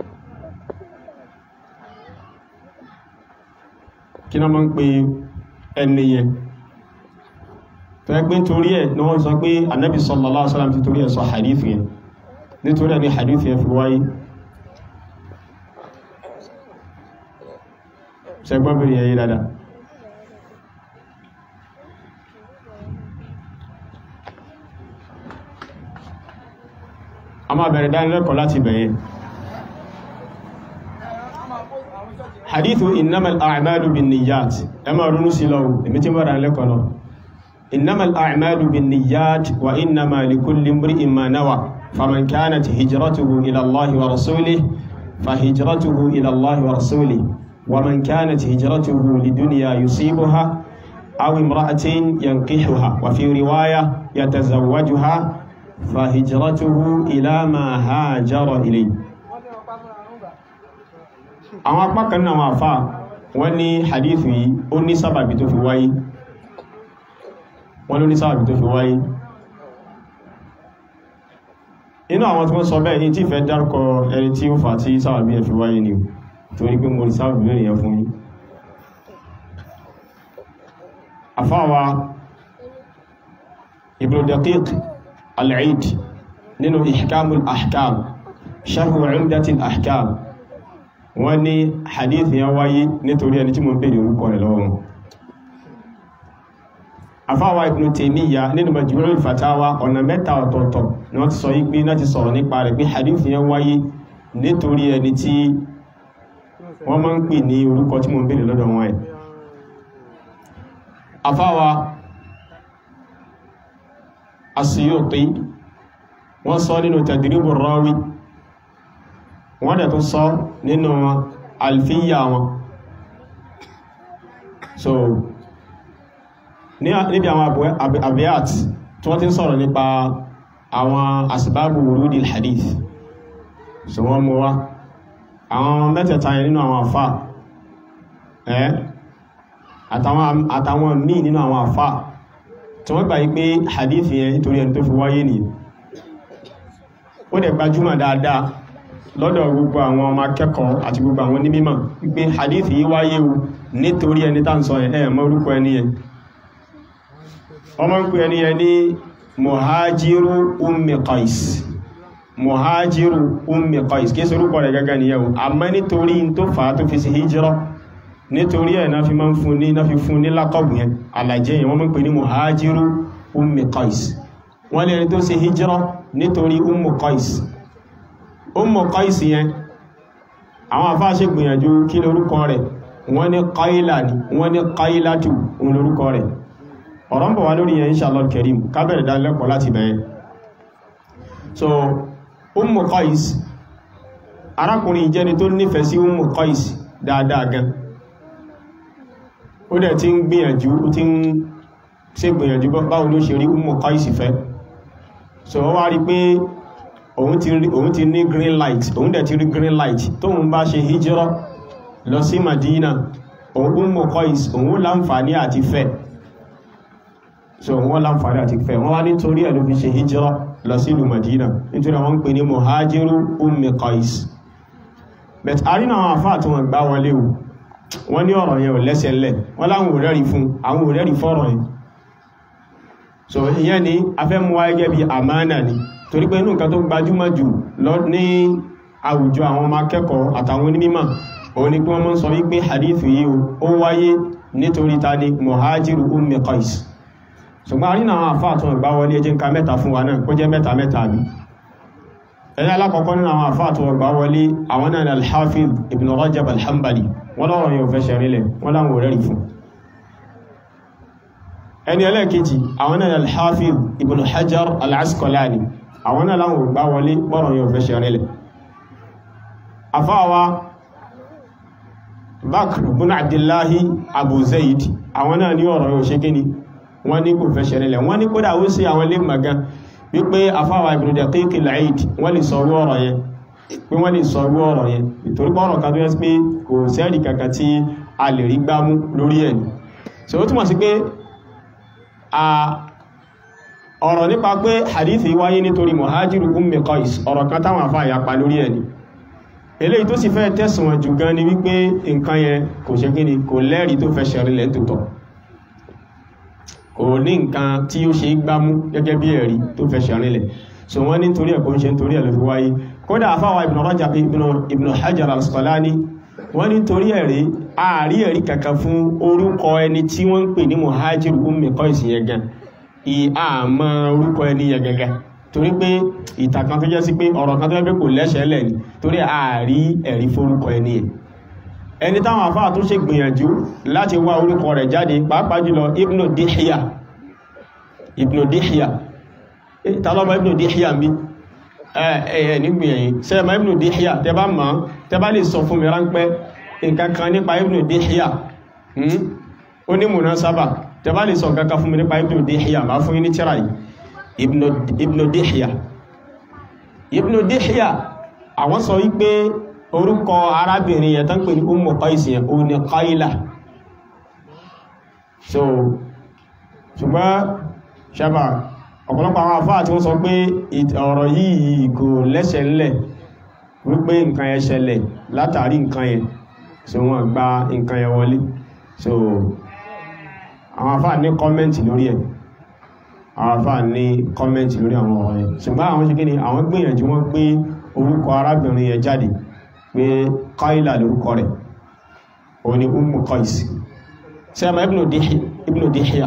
kí ni wọ́n máa ń pè ẹni yẹn tó yẹ pé torí ẹ̀ ni wọ́n sọ pé anábì sallallahu alaihi wasallam ti torí ẹ̀ sọ hadith yẹn nítorí ẹ̀ ni hadith yẹn fi wáyé ṣẹgbọ́n bèèrè yẹn yí dáadáa a máa bẹ̀rẹ̀ dánilẹ́kọ̀ọ́ láti bẹ̀yẹn hadithu innamal a'malu bin niyyat ẹ máa rúnú sí lọ́wọ́ èmi tí mọ́ dánilẹ́kọ̀ọ́ lọ innamal a'malu bin niyyat wa innama likulli imri'in ma nawa faman kanat hijratuhu ila allahi wa rasulihi fa hijratuhu ila allahi wa rasulihi wa man kanat hijratuhu lidunya yusibuha aw imra'atin yankihuha wa fi riwaya yatazawwajuha fàhìjìrátúhú ìlàmà hajjárọ̀ ilé àwọn apákan náà wọ́n fà wọ́n ní hadithu yìí ó ní sábàbí tó fi wáyé wọ́n ló ní sábàbí tó fi wáyé inú àwọn tí wọ́n sọ bẹ́ẹ̀ ní tí fẹ́ dárúkọ ẹni tí ó fà tí sábàbí ẹ̀ fi wáyé ni torí pé mo rí sábàbí rẹ̀ yẹn fún yín àfáwa Ibn Daqiq العيد nínú ihkamu al-ahkam sharhu umdati al-ahkam wọ́n ní hadith yẹn wáyé nítorí ẹni tí mo ń pè ní orúkọ rẹ̀ lọ́wọ́ wọn afáwa Ibn Taymiyyah nínú Majmu' al-Fatawa ọ̀nà mẹ́ta ọ̀tọ̀ọ̀tọ̀ ni wọ́n ti sọ yí pé náà ti sọ̀rọ̀ nípa rẹ̀ pé hadith yẹn wáyé nítorí ẹni tí wọ́n máa ń pè ní orúkọ tí mo ń pè ní lọ́dọ̀ wọn ẹ̀ afáwa As-Suyuti wọ́n sọ nínú Tadribu Rawi wọ́n dẹ̀ tún sọ nínú alfíyà wọn so níbi àwọn abiyat tí wọ́n ti ń sọ̀rọ̀ nípa àwọn asbabu wurudil hadith so wọ́n mú wá àwọn mẹ́tẹ̀ẹ̀ta yẹn nínú àwọn àfà ẹ́ àtàwọn míì nínú àwọn àfà tí wọ́n gbà yí pé hadith yẹn nítorí ẹni tó fi wáyé nìyí ó dẹ̀ gbajúmọ̀ dáadáa lọ́dọ̀ gbogbo àwọn ọmọ akẹ́kọ̀ọ́ àti gbogbo àwọn onímọ̀ wípé hadith yìí wáyé o nítorí ẹni tá ń sọ ẹ̀ mọ́ orúkọ ẹni yẹn wọ́n máa ń pè ẹni yẹn ní muhajiru ummi qais muhajiru ummi qais kí sorúkọ rẹ̀ gẹ́gẹ́ nìyẹn o àmọ́ nítorí tó fà á tó fi sí hijira nítorí ẹ̀ náà fi máa ń fún ní náà fi fún ní lákọ̀bù yẹn alàjẹ́ yẹn wọ́n máa ń pè ní muhajiru ummi qais wọ́n lè tó ṣe hijira nítorí ummu qais ummu qais yẹn àwọn afá ṣe gbìyànjú kí lórúkọ rẹ̀ wọ́n ní qaila ni wọ́n ní qailatu òun lórúkọ rẹ̀ ọ̀rọ̀ ń bọ̀ wá lórí yẹn inshallah karim kábẹ̀rẹ̀ dánilẹ́kọ̀ọ́ láti bẹ̀rẹ̀ so ummu qais arákùnrin jẹ́ni tó nífẹ̀ẹ́ sí ummu qais dáadáa gan ó dẹ̀ ti ń gbìyànjú ó ti ń ṣe gbìyànjú báwo ló ṣe rí ummu qais fẹ́ so ó wá rí pé òun ti rí òun ti ní green light òun dẹ̀ ti rí green light tóun bá ṣe hijira lọ sí Madina òun ummu qais òun láǹfààní àti fẹ́ so wọ́n láǹfààní àti fẹ́ wọ́n wá nítorí ẹ̀ ló fi ṣe hijira lọ sí ìlú Madina nítorí àwọn ń pè ní muhajiru ummi qais but a rí náà àwọn àfáà tí wọ́n gbá wọlé o wọ́n ní ọ̀rọ̀ yẹn ò lẹ́sẹ̀ lẹ̀ wọ́n láwọn òrẹ́rì fún àwọn òrẹ́rì fọ́rọ̀ yẹn so ìyẹn ni a fẹ́ mú wáyé gẹ́bí àmánà ni torí pé inú nǹkan tó gbajúmọ̀ jù lọ ní àwùjọ àwọn ọmọ akẹ́kọ̀ọ́ àtàwọn onímọ̀ òun ni pé wọ́n mọ́ sọ wípé hadith yìí ó wáyé nítorí ta ni muhajiru ummi qais ṣùgbọ́n àrínà àwọn àfáà tó gbá wọlé ẹjẹ́ nǹkan mẹ́ta fún wa náà kó jẹ́ mẹ́ta mẹ́ta bí ẹni alákọ̀ọ́kọ́ nínú àwọn àfáà tó gbá wọlé àwọn náà al-Hafiz ibn Rajab al-Hanbali wọ́n lọ́rọ̀ yóò fẹ́ ṣẹ̀rílẹ̀ wọ́n láwọn ò rẹ́rì fún ẹni ẹlẹ́ẹ̀kejì àwọn náà al-Hafiz ibn Hajar al-Asqalani àwọn náà láwọn ò gbá wọlé bọ́rọ̀ yóò fẹ́ ṣẹ̀rílẹ̀ afáwa Bakr ibn Abdullahi Abu Zaid àwọn náà ní ọ̀rọ̀ yóò ṣe kíni wọ́n ní kò fẹ́ ṣẹlẹ̀ wọ́n ní kódà ó sí àwọn ilé magan wípé afáwà Ibn Daqiq al-Eid wọ́n lè sọ̀rọ̀ ọ̀rọ̀ yẹn pé wọ́n lè sọ̀rọ̀ ọ̀rọ̀ yẹn ìtorí pọ́rọ̀ kan tó yẹ pé kò sẹ́rì kankan tí a lè rí gbámú lórí ẹ̀ so ó túmọ̀ sí pé ọ̀rọ̀ nípa pé hadithi wáyé nítorí muhajiru ummi qais ọ̀rọ̀ kan táwọn afá yapa lórí ẹ̀ ni eléyìí tó sì fẹ́ tẹ̀sùn wọn jù gan ni wípé nǹkan yẹn kò ṣe kí ni kò lẹ́rìí tó fẹ́ ṣẹ̀rìnlẹ̀ tòótọ́ kò ní nǹkan tí ó ṣe gbámú gẹ́gẹ́ bí ẹ̀rí tó fẹ́ ṣẹ̀rìnlẹ̀ so wọ́n ní torí ẹ̀kọ́ ń ṣe torí ẹ̀ ló fi wáyé kódà afáwà ibn Rajab ibn Hajar al-Asqalani wọ́n ní torí ẹ̀rí ààrí ẹ̀rí kankan fún orúkọ ẹni tí wọ́n ń pè ní muhajir ummi qais yẹn gan ìhàmọ́ orúkọ ẹni yẹn gẹ́gẹ́ torí pé ìtàkan tó jẹ́ sí pé ọ̀rọ̀ kan tó jẹ́ pé kò lẹ́sẹ̀ lẹ̀ ni torí ààrí ẹ̀rí forúkọ ẹni yẹn ẹni táwọn àfáà tó ṣe gbìyànjú láti wá orúkọ rẹ̀ jáde pàápàá jùlọ ibnu dihya ibnu dihya tàlọ́mọ ibnu dihya mi ẹ̀ẹ̀ nígbìyànjú sẹ́ẹ̀mọ́ ibnu dihya tẹ bá mọ̀ tẹ bá lè sọ fún mi ránpẹ́ nǹkan kan nípa ibnu dihya ó ní múná sábà tẹ bá lè sọ nǹkan kan fún mi nípa ibnu dihya máa fún yín ní tíra yìí ibnu dihya ibnu dihya àwọn sọ wípé orúkọ arábìnrin yẹn tán pè ní Ummu Qais yẹn ó ní Qaila so ṣùgbọ́n ṣẹba ọ̀pọ̀lọpọ̀ àwọn àfáà tí wọ́n sọ pé ọ̀rọ̀ yìí kò lẹ́sẹ̀ ńlẹ̀ wípé nǹkan yẹn ṣẹlẹ̀ látàrí nǹkan yẹn so wọ́n gba nǹkan yẹn wọlé so àwọn àfáà ní kọ́mẹ́ntì lórí ẹ̀ àwọn àfáà ní kọ́mẹ́ntì lórí àwọn ọ̀rọ̀ yẹn ṣùgbọ́n àwọn ṣe kí ni àwọn gbìyànjú wọ́n gbé orúkọ arábìnrin yẹn jáde pé Qaila lórúkọ rẹ̀ o ni Ummu Qais sẹ́mà Ibn Dihya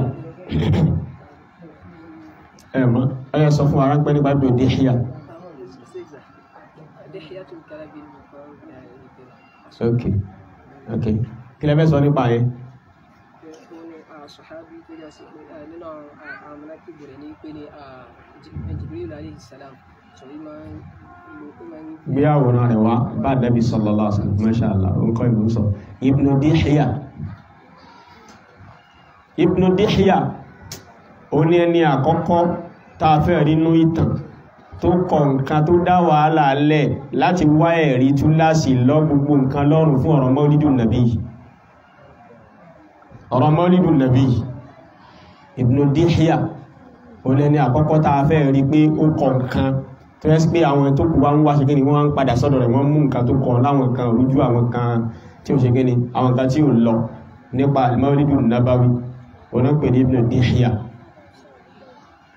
ẹ̀mọ́ ẹ̀yẹ sọ fún ara ń pẹ́ nípa Ibn Dihya ok ok kí lẹ́fẹ́ sọ nípa yẹn Sọ̀hábí tó jẹ́ sí pé nínú àwọn mọ́lákìbù rẹ̀ ní pé ní Jibril alayhi salam sọ yí máa ń gbé àwòrán rẹ̀ wá bá Nabi sallallahu alaihi wasallam masha Allah nǹkan ìlú sọ Ibn Dihya Ibn Dihya ó ní ẹni àkọ́kọ́ tàà fẹ́ rínú ìtàn tó kọ nǹkan tó dá wàhálà lẹ̀ láti wá ẹ̀rí túláàsì lọ gbogbo nǹkan lọ́rùn fún ọ̀rọ̀ Mawlidun Nabi ọ̀rọ̀ Mawlidun Nabi Ibn Dihya ó ní ẹni àkọ́kọ́ tàà fẹ́ rí pé ó kọ nǹkan tó yẹ́ sí pé àwọn tó kù wá ń wá ṣe gẹ́ni wọ́n ń padà sọ́dọ̀ rẹ̀ wọ́n mú nǹkan tó kọ̀ láwọn kan rújú àwọn kan tí ó ṣe gẹ́ni àwọn kan tí ó lọ nípa al-Mawlidun Nabawi onápẹ̀ ní Ibn Dihya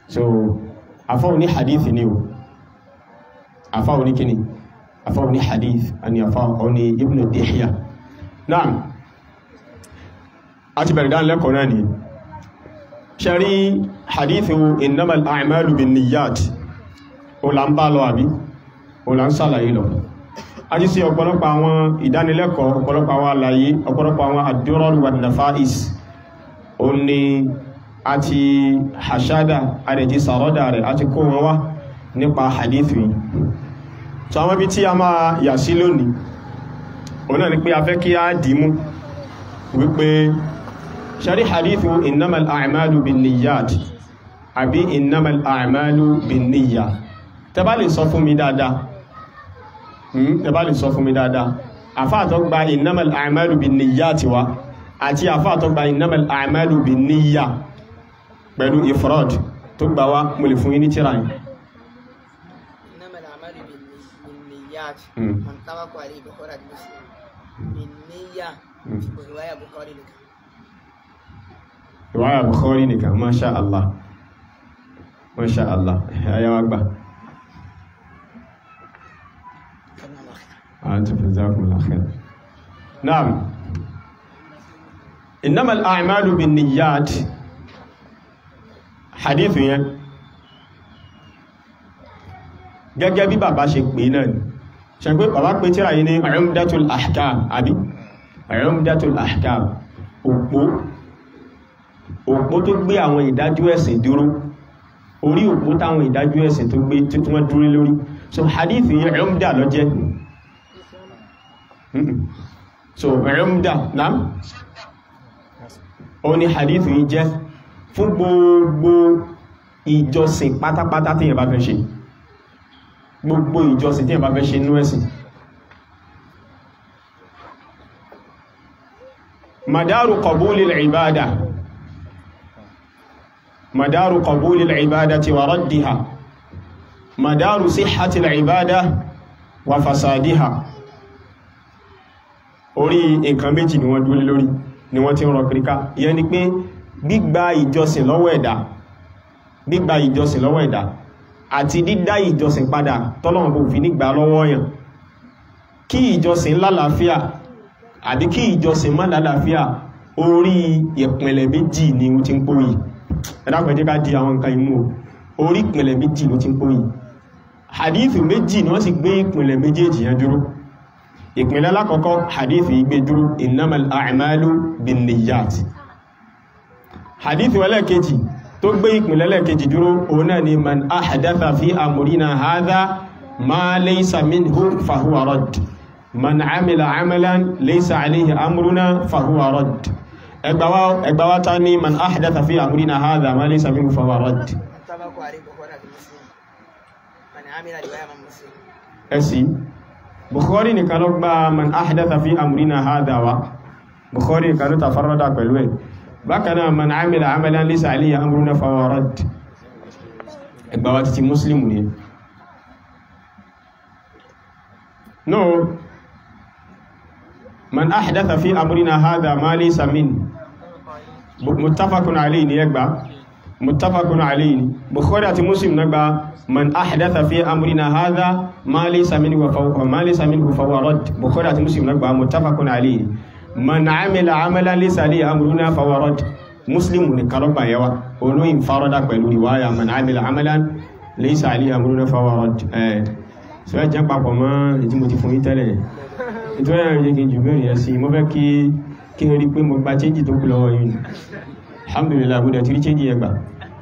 so afáwọn ní hadith ni o afáwọn ní kíni afáwọn ní hadith àni afáwọn ní ibn dihya náà a ti bẹ̀rẹ̀ dánilẹ́kọ̀ọ́ náà ni ṣẹ́rí hadithu innamal a'malu bin niyyat o la ń bá lọ àbí o la ń sàlàyé lọ a ti sí ọ̀pọ̀lọpọ̀ àwọn ìdánilẹ́kọ̀ọ́ ọ̀pọ̀lọpọ̀ àwọn àlàyé ọ̀pọ̀lọpọ̀ àwọn ad-durar wan nafa'is o ní a ti hashada a rẹ̀ ti sàrọ́dà rẹ̀ a ti kó wọn wá nípa hadithu yìí so àwọn ibi tí a máa yà sí lónìí o náà ni pé a fẹ́ kí a dìímú wípé ṣarí hadithu innamal a'malu bin niyyat àbí innamal a'malu bin niyya tẹbá lè sọ fún mi dáadáa tẹbá lè sọ fún mi dáadáa àfáàtọ́ gba innamal a'malu bin niyyat wa àti àfáàtọ́ gba innamal a'malu bin niyya pẹ̀lú ifrad tó gbà wá mo lè fún yín ní tíra yìí إنما الأعمال بالني- بالنيات مم. من طبق عليه بخاري مسلم بالنية مم. ورواية بخاري لك riwaya bukhari nìkan masha allah masha allah ayawa gbà كلام الله خير أنت جزاكم الله خير نعم إنما الأعمال بالنيات حديث yẹn gẹ́gẹ́ bí bàbá ṣe pè náà ni ṣe pé bàbá pè tíra yìí ní Umdatul Ahkam àbí Umdatul Ahkam òpó òpó tó gbé àwọn ìdájọ́ ẹ̀sìn dúró orí òpó táwọn ìdájọ́ ẹ̀sìn tó gbé tí wọ́n dúró lórí so hadith yẹn Umda ló jẹ́ Mm-mm. so Umda náà ó ní hadith yìí jẹ́ fún gbogbo ìjọsìn pátápátá tí yẹn bá fẹ́ ṣe gbogbo ìjọsìn tí yẹn bá fẹ́ ṣe inú ẹ̀sìn madaru qabulil ibada madaru qabulil ibadati wa raddiha madaru sihhatil ibada wa fasadiha orí nǹkan méjì ni wọ́n dúró lé lórí ni wọ́n ti ń rọ kíríká ìyẹn ni pé gbígba ìjọsìn lọ́wọ́ ẹ̀dá gbígba ìjọsìn lọ́wọ́ ẹ̀dá àti dídá ìjọsìn padà tọ́lọ́wọ́n kò fi nígbà lọ́wọ́ yàn kí ìjọsìn lálàáfíà àbí kí ìjọsìn má lálàáfíà orí ìpìnlẹ̀ méjì ni ó ti ń pòyì ẹ̀dàpọ̀ jẹ́ ká di àwọn nǹkan imú o orí ìpìnlẹ̀ méjì ló ti ń pòyì hadith méjì ni wọ́n sì gbé ìpìnlẹ̀ méjèèjì yẹn dúró ìpìnlẹ̀ alákọ̀ọ́kọ́ hadith yìí gbé dúró innamal a'malu bin niyyat hadith ẹlẹ́ẹ̀kejì tó gbé ìpìnlẹ̀ ẹlẹ́ẹ̀kejì dúró òun náà ni man ahdatha fi amrina hadha ma laysa minhu fahuwa radd man amila amalan laysa alayhi amruna fahuwa radd ẹgbàwá ta ní man ahdatha fi amrina hadha ma laysa minhu fahuwa radd طبق عليه بخاري مسلم من عمل رواية من مسلم ẹ̀sì bukhari nìkan ló gba man ahdatha fi amrina hadha wa bukhari nìkan ló tafarrada pẹ̀lú ẹ̀ bákanáà man amila amalan laysa alayhi amruna fahuwa radd ẹgbàwá títí muslim ni no man ahdatha fi amrina hadha ma laysa min muttafaqun alayhi ni ẹgbà muttafaqun alayhi ni bukhari àti muslim náà gba man ahdatha fi amrina hadha ma laysa minhu fa ma laysa minhu fa huwa radd bukhari àti muslim náà gba muttafaqun alayhi man amila amalan laysa alayhi amruna fa huwa radd muslim ní kalogba yawa olóyin farada pẹ̀lú riwaya man amila amalan laysa alayhi amruna fa huwa radd eh so ẹ jẹ́ papọ̀ mọ́ ètí mo ti fún yín tẹ́lẹ̀ nítorí ẹ̀rọ yẹ kí n jù bẹ́ẹ̀ yẹn sí mo fẹ́ kí kí n rí pé mo gba chéjì tó kù lọ́wọ́ yìí alhamdulillah mo dẹ̀ ti rí chéjì yẹn gbà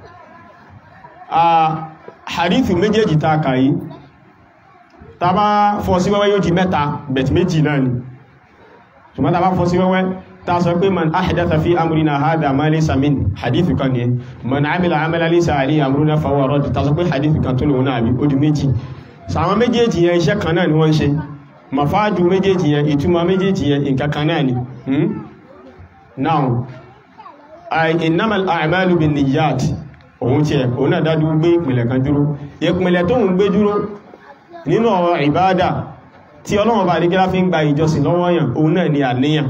hadithu méjèèjì ta kà yìí ta bá fọ́ sí wẹ́wẹ́ yóò di mẹ́ta bẹ̀t méjì náà ni ṣùgbọ́n ta bá fọ́ sí wẹ́wẹ́ ta sọ pé man ahdatha fi amrina hadha ma laysa min hadithu kan ni man amila amala laysa alayhi amruna fa huwa radd ta sọ pé hadithu kan tó lòun náà bí ó di méjì sàwọn méjèèjì yẹn iṣẹ́ kan náà ni wọ́n ń ṣe mafáàdù méjèèjì yẹn ìtumọ̀ méjèèjì yẹn nǹkan kan náà ni hmm? now ay innamal a'malu bin niyyat òun tí ẹ̀ òun náà dádú gbé ìpìnlẹ̀ kan dúró ìpìnlẹ̀ tó ń gbé dúró nínú ọ̀rọ̀ ìbáadà tí Ọlọ́run bá nígbà fi ń gba ìjọsìn lọ́wọ́ yàn òun náà ni àníyàn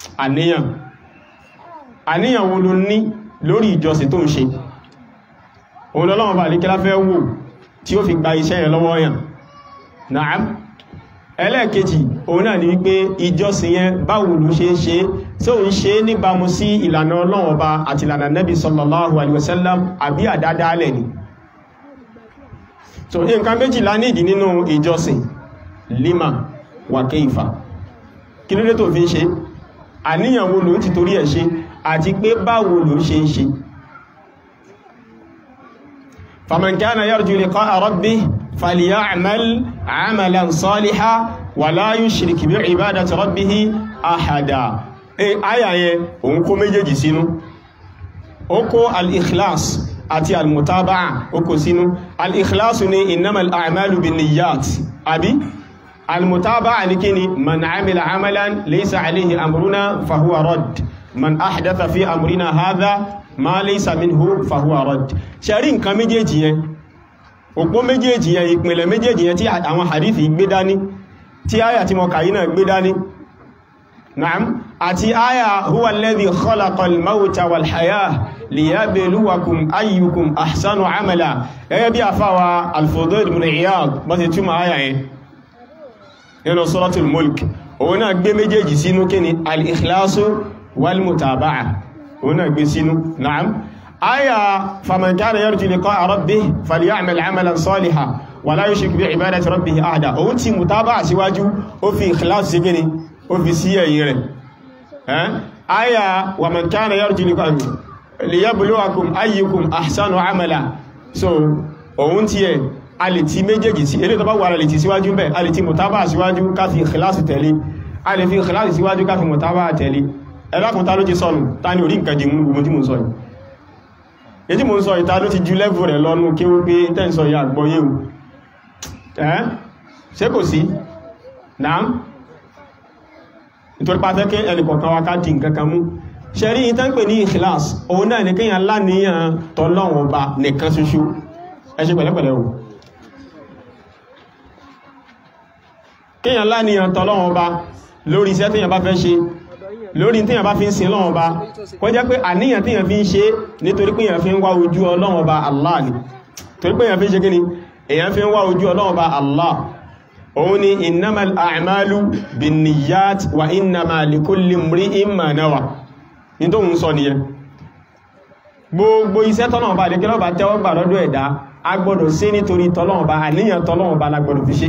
àníyàn àníyàn wo ló ní lórí ìjọsìn tó ń ṣe òun lọ́lọ́wọ́ bá àlékẹ́lá fẹ́ wò tí ó fi gba iṣẹ́ yẹn lọ́wọ́ yàn náà ẹlẹ́ẹ̀kejì òun náà ni wípé ìjọsìn yẹn báwo ló ṣe ń ṣe tí ó ń ṣe níbàmú sí ìlànà Ọlọ́run Ọba àti ìlànà Nabi sallallahu alaihi wasallam àbí àdádálẹ̀ ni so nǹkan méjìlá nídìí nínú ìjọsìn lima wa keifa kí ló dé tó fi ń ṣe àníyàn wo ló ń ti torí ẹ̀ ṣe àti pé báwo ló ṣe ń ṣe faman kana yarju liqa'a rabbih فليعمل عملا صالحا ولا يشرك بعبادة ربه أحدا eh aya yẹn òun kó méjèèjì sínú ó kó al-ikhlas àti al-mutaba'a ó kó sínú al-ikhlas ni innamal a'malu binniyat àbí al-mutaba'a ní kíni man amila amalan laysa alayhi amruna fahuwa radd man ahdatha fi amrina hadha ma laysa minhu fahuwa radd ṣe rí nǹkan méjèèjì yẹn òpó méjèèjì yẹn ìpìnlẹ̀ méjèèjì yẹn tí àwọn hadithi gbé dání tí áyà tí mọ̀ kàyí náà gbé dání na'am àti áyà huwa alladhi khalaqal mawta wal hayah liyabluwakum ayyukum ahsanu amala gẹ́gẹ́ bí àfáwà al-Fudayl ibn Iyad bọ́ ti túnmà áyà yẹn nínú suratul mulk òun náà gbé méjèèjì sínú kí ni al-ikhlasu wal mutaba'a òun náà gbé sínú na'am آية فمن كان يرجو لقاء ربه فليعمل عملا صالحا ولا يشرك بعبادة ربه أحدا ó ti mùtábà síwájú ó fi ikhlas sí gíní ó fi sí ẹ̀yìn rẹ̀ آية ومن كان يرجو لقاء ليبلوكم أيكم أحسن عملا so òun tí ẹ̀ a lè ti méjèèjì sí eré tó bá wà lè ti síwájú bẹ́ a lè ti mùtábà síwájú ká fi ikhlas tẹ̀lé a lè fi ikhlas síwájú ká fi mùtábà tẹ̀lé ẹ̀lákùn ta ló ti sọnù ta ni orí nǹkan jì mú gbogbo tí mo sọ yìí ètí mo ń sọ ìta ló ti ju lẹ́fù rẹ̀ lọ́nú kí ó pé tẹ́ǹsọ ya àgbọ́yé o ẹ́ ṣe kò sí náà nítorí pàtẹ́ kí ẹnìkọ̀ọ̀kan wá ká dì nǹkankan mú ṣe rí ìtàn pè ní ìkìláàs òun náà ní kíyàn láníyàn tọ́lọ́wọ̀n ọba nìkan ṣoṣo ẹ ṣe pẹ̀lẹ́pẹ̀lẹ́ o kíyàn láníyàn tọ́lọ́wọ̀n ọba lórí iṣẹ́ tíyàn bá fẹ́ ṣe lórí tíyàn bá fi ń sin Ọlọ́run Ọba kó jẹ́ pé àníyàn tíyàn fi ń ṣe nítorí pé èyàn fi ń wá ojú Ọlọ́run Ọba Allah ni torí pé èyàn fi ń ṣe kíni èyàn fi ń wá ojú Ọlọ́run Ọba Allah òun ni innamal a'malu binniyat wa innama likulli imri'in ma nawa ní tó ń sọ nìyẹn gbogbo iṣẹ́ tọ́lọ́run Ọba àdékẹ́lọ́ bá tẹ́wọ́ gbà lọ́dọ̀ ẹ̀dá a gbọ́dọ̀ ṣe nítorí tọ́lọ́run Ọba àníyàn tọ́lọ́run Ọba la gbọ́dọ̀ fi ṣe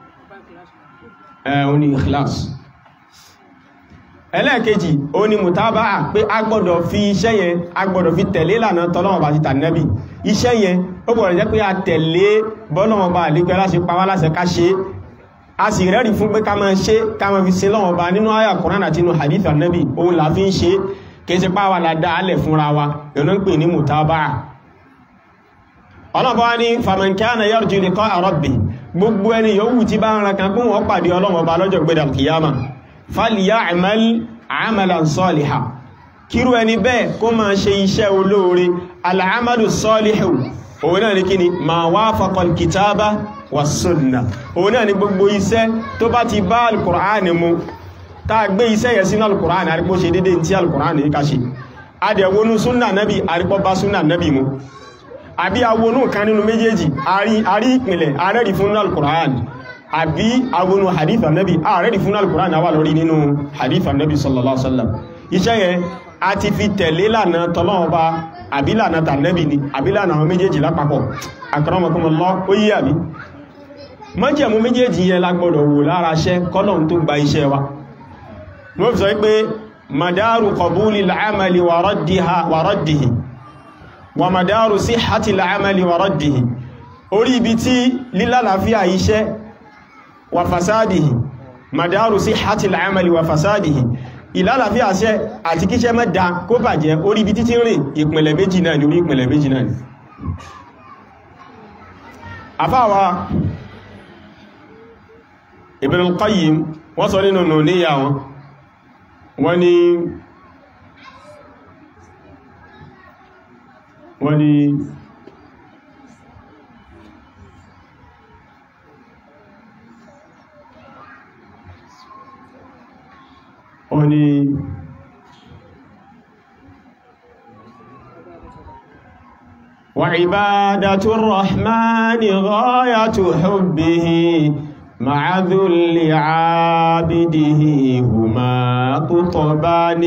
ẹ̀ òun ni ikhlas ẹlẹ́ẹ̀kejì ó ní mùtábàá pé a gbọ́dọ̀ fi iṣẹ́ yẹn a gbọ́dọ̀ fi tẹ̀lé lànà tọ́lọ́wọ̀n bá ti tànẹ́bì iṣẹ́ yẹn ó gbọ́dọ̀ jẹ́ pé a tẹ̀lé bọ́lọ́wọ̀n bá àlékẹ́ láṣẹ pa wá láṣẹ ká ṣe a sì rẹ́rì fún pé ká máa ṣe ká máa fi sin lọ́wọ́n bá nínú àyà Kùránì àti inú hadith ànẹ́bì òun là fi ń ṣe kìí ṣe páwà la dá alẹ̀ fúnra wa ìrìnà ń pè ní mùtábàá ọlọ́bọ̀ wá ní faman kana yarju liqa'a rabbih gbogbo ẹni yòówù tí bá ń ra kan kún wọ́n pàdé ọlọ́wọ́n bá lọ́jọ́ gbẹ́dà kìyàmà falyamal amalan saliha kíru ẹni bẹ́ẹ̀ kó máa ṣe iṣẹ́ olóore al'amalu salihu òun náà ni kí ni ma wafaqa al-kitaba wa sunna òun náà ni gbogbo iṣẹ́ tó bá ti bá al-Qur'ani mu ta gbé iṣẹ́ yẹ sínú al-Qur'ani àrípò ṣe dédé tí al-Qur'ani ká ṣe adẹ̀wonú súnnà nabi àrípò bá súnnà nabi mu àbí awonú kan nínú méjèèjì àrí ìpìnlẹ̀ arẹ́rì fún al-Qur'ani àbí awonu hadith annabi ààrẹ́dì fún al-Qur'an àwà lórí nínú hadith annabi sallallahu alaihi wasallam iṣẹ́ yẹn a ti fi tẹ̀lé lànà tọ́lọ́ọba àbí lànà tànẹ́bì ni àbí lànà àwọn méjèèjì lápapọ̀ akramakumullah ó yí àbí májẹ̀mú méjèèjì yẹn la gbọ́dọ̀ wò lára iṣẹ́ kọ́lọ̀n tó gba iṣẹ́ wa wọ́n fi sọ pé madaru qabuli al-amali wa raddihi wa madaru sihhati al-amali wa raddihi orí ibi tí lílàlàáfíà iṣẹ́ wa fasadihi madaru sihhati al-amali wa fasadihi ìlàlàáfíà iṣẹ́ àti kíṣẹ́ mẹ́ta kó bàjẹ́ orí ibi títí rìn ìpìnlẹ̀ méjì náà ni orí ìpìnlẹ̀ méjì náà ni àfáwà Ibn al-Qayyim wọ́n sọ nínú nù níyà wọn wọ́n ni wọ́n ni wọ́n ni وعبادة الرحمن غاية حبه مع ذل عابده هما قطبان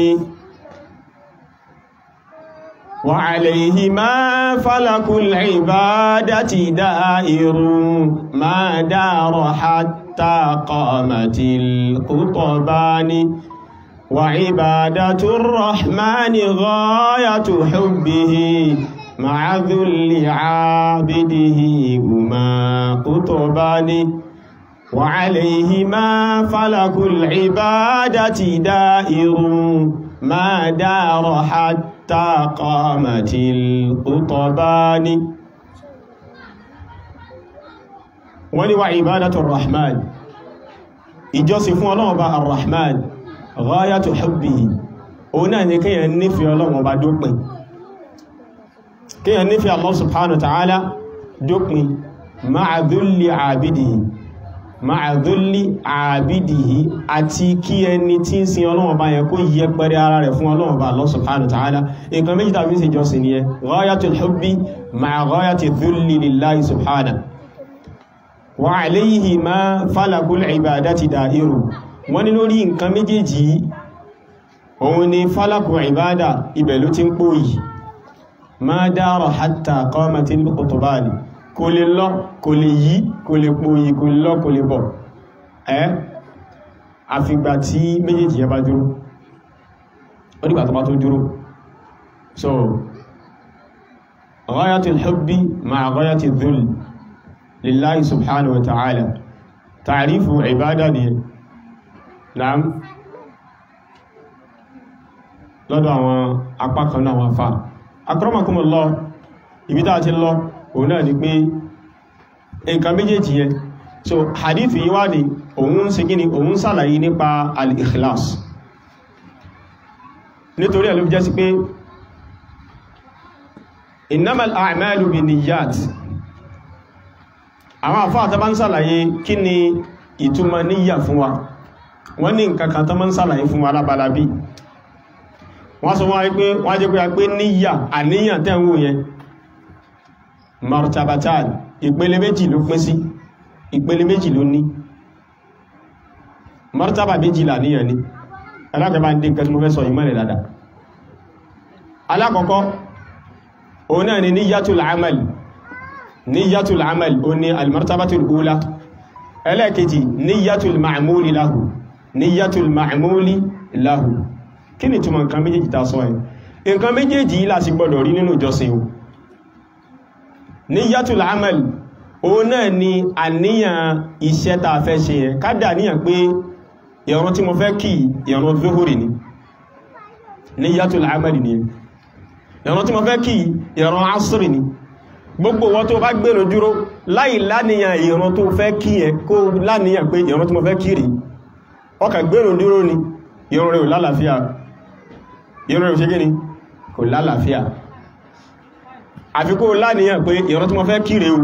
وعليهما فلك العبادة دائر ما دار حتى قامت القطبان وعبادة الرحمن غاية حبه مع ذل عابده هما قطبان وعليهما فلك العبادة دائر ما دار حتى قامت القطبان wọ́n wá ìbádàtù rahman ìjọsìn fún ọlọ́run bá arrahman ghayatu hubbihi òun náà ni kíyàn nífẹ̀ẹ́ ọlọ́run bá dópin kíyàn nífẹ̀ẹ́ Allah subhanahu wa ta'ala dópin ma'a dhulli àbídìí ma'a dhulli àbídìí àti kí ẹni tí ń sin ọlọ́run bá yẹn kó yẹ pẹ̀rẹ̀ ara rẹ̀ fún ọlọ́run bá Allah subhanahu wa ta'ala nǹkan méjì tàbí sí ìjọsìn ni ẹ ghayatul hubbi ma'a ghayati dhulli lillahi subhanahu wa alayhi ma falakul ibadati da'iru wọ́n ní lórí nǹkan méjèèjì òun ni falakul ibada ibẹ̀ ló ti ń pòyì ma dára hatta qamatil qutbani kò lè lọ kò lè yí kò lè pòyì kò lè lọ kò lè bọ̀ ẹ́ àfìgbà tí méjèèjì yẹ bá dúró ó dìgbà tó bá tó dúró so ghayatul hubbi ma'a ghayatil dhull lillahi subhanahu wa ta'ala ta'rifu ibada ni naam lọ́dọ̀ àwọn apá kan náà wọ́n fa akramakumullah ibi tá ti lọ òun náà ni pé nǹkan méjèèjì yẹn so hadith yìí wá ní òun ṣe gíní òun ṣàlàyé nípa al-ikhlas nítorí ẹ̀ ló jẹ́ sí pé innamal a'malu binniyat àwọn àfáà tó bá ń sàlàyé kí ni ìtumọ̀ níyà fún wa wọ́n ní nǹkan kan tó máa ń sàlàyé fún wa lábala bí wọ́n sọ wọ́n pé wọ́n jẹ́ pé a pé níyà àníyàn tẹ́ ń wò yẹn martabatan ìpele méjì ló pín sí ìpele méjì ló ní martaba méjì làníyàn ní alákọ̀ọ́bá ń dín nǹkan tí mo fẹ́ sọ ìmọ̀lẹ̀ dáadáa alákọ̀ọ́kọ́ òun náà ni níyàtul amal níyàtul amal o ní almartabatul ula ẹlẹ́kejì níyàtul ma'amúli lahu níyàtul ma'amúli lahu kí ni túnmọ̀ nǹkan méjèèjì ta sọ ẹ̀ nǹkan méjèèjì yìí láti gbọ́dọ̀ rí nínú ìjọsìn o níyàtul amal o náà ni àníyàn iṣẹ́ ta fẹ́ ṣe yẹn kádà àníyàn pé ìrun tí mo fẹ́ kí ìrun zuhuri ni níyàtul amal ni ìrun tí mo fẹ́ kí ìrun asri ni gbogbo wọn tó bá gbèrò dúró láì láníyàn ìran tó fẹ́ kí ẹ kó láníyàn pé ìran tí mo fẹ́ kí rí ọkà gbèrò dúró ni ìran rẹ̀ ò lálàáfíà ìran rẹ̀ ò ṣe gíní kò lálàáfíà àfi kó láníyàn pé ìran tí mo fẹ́ kí rí o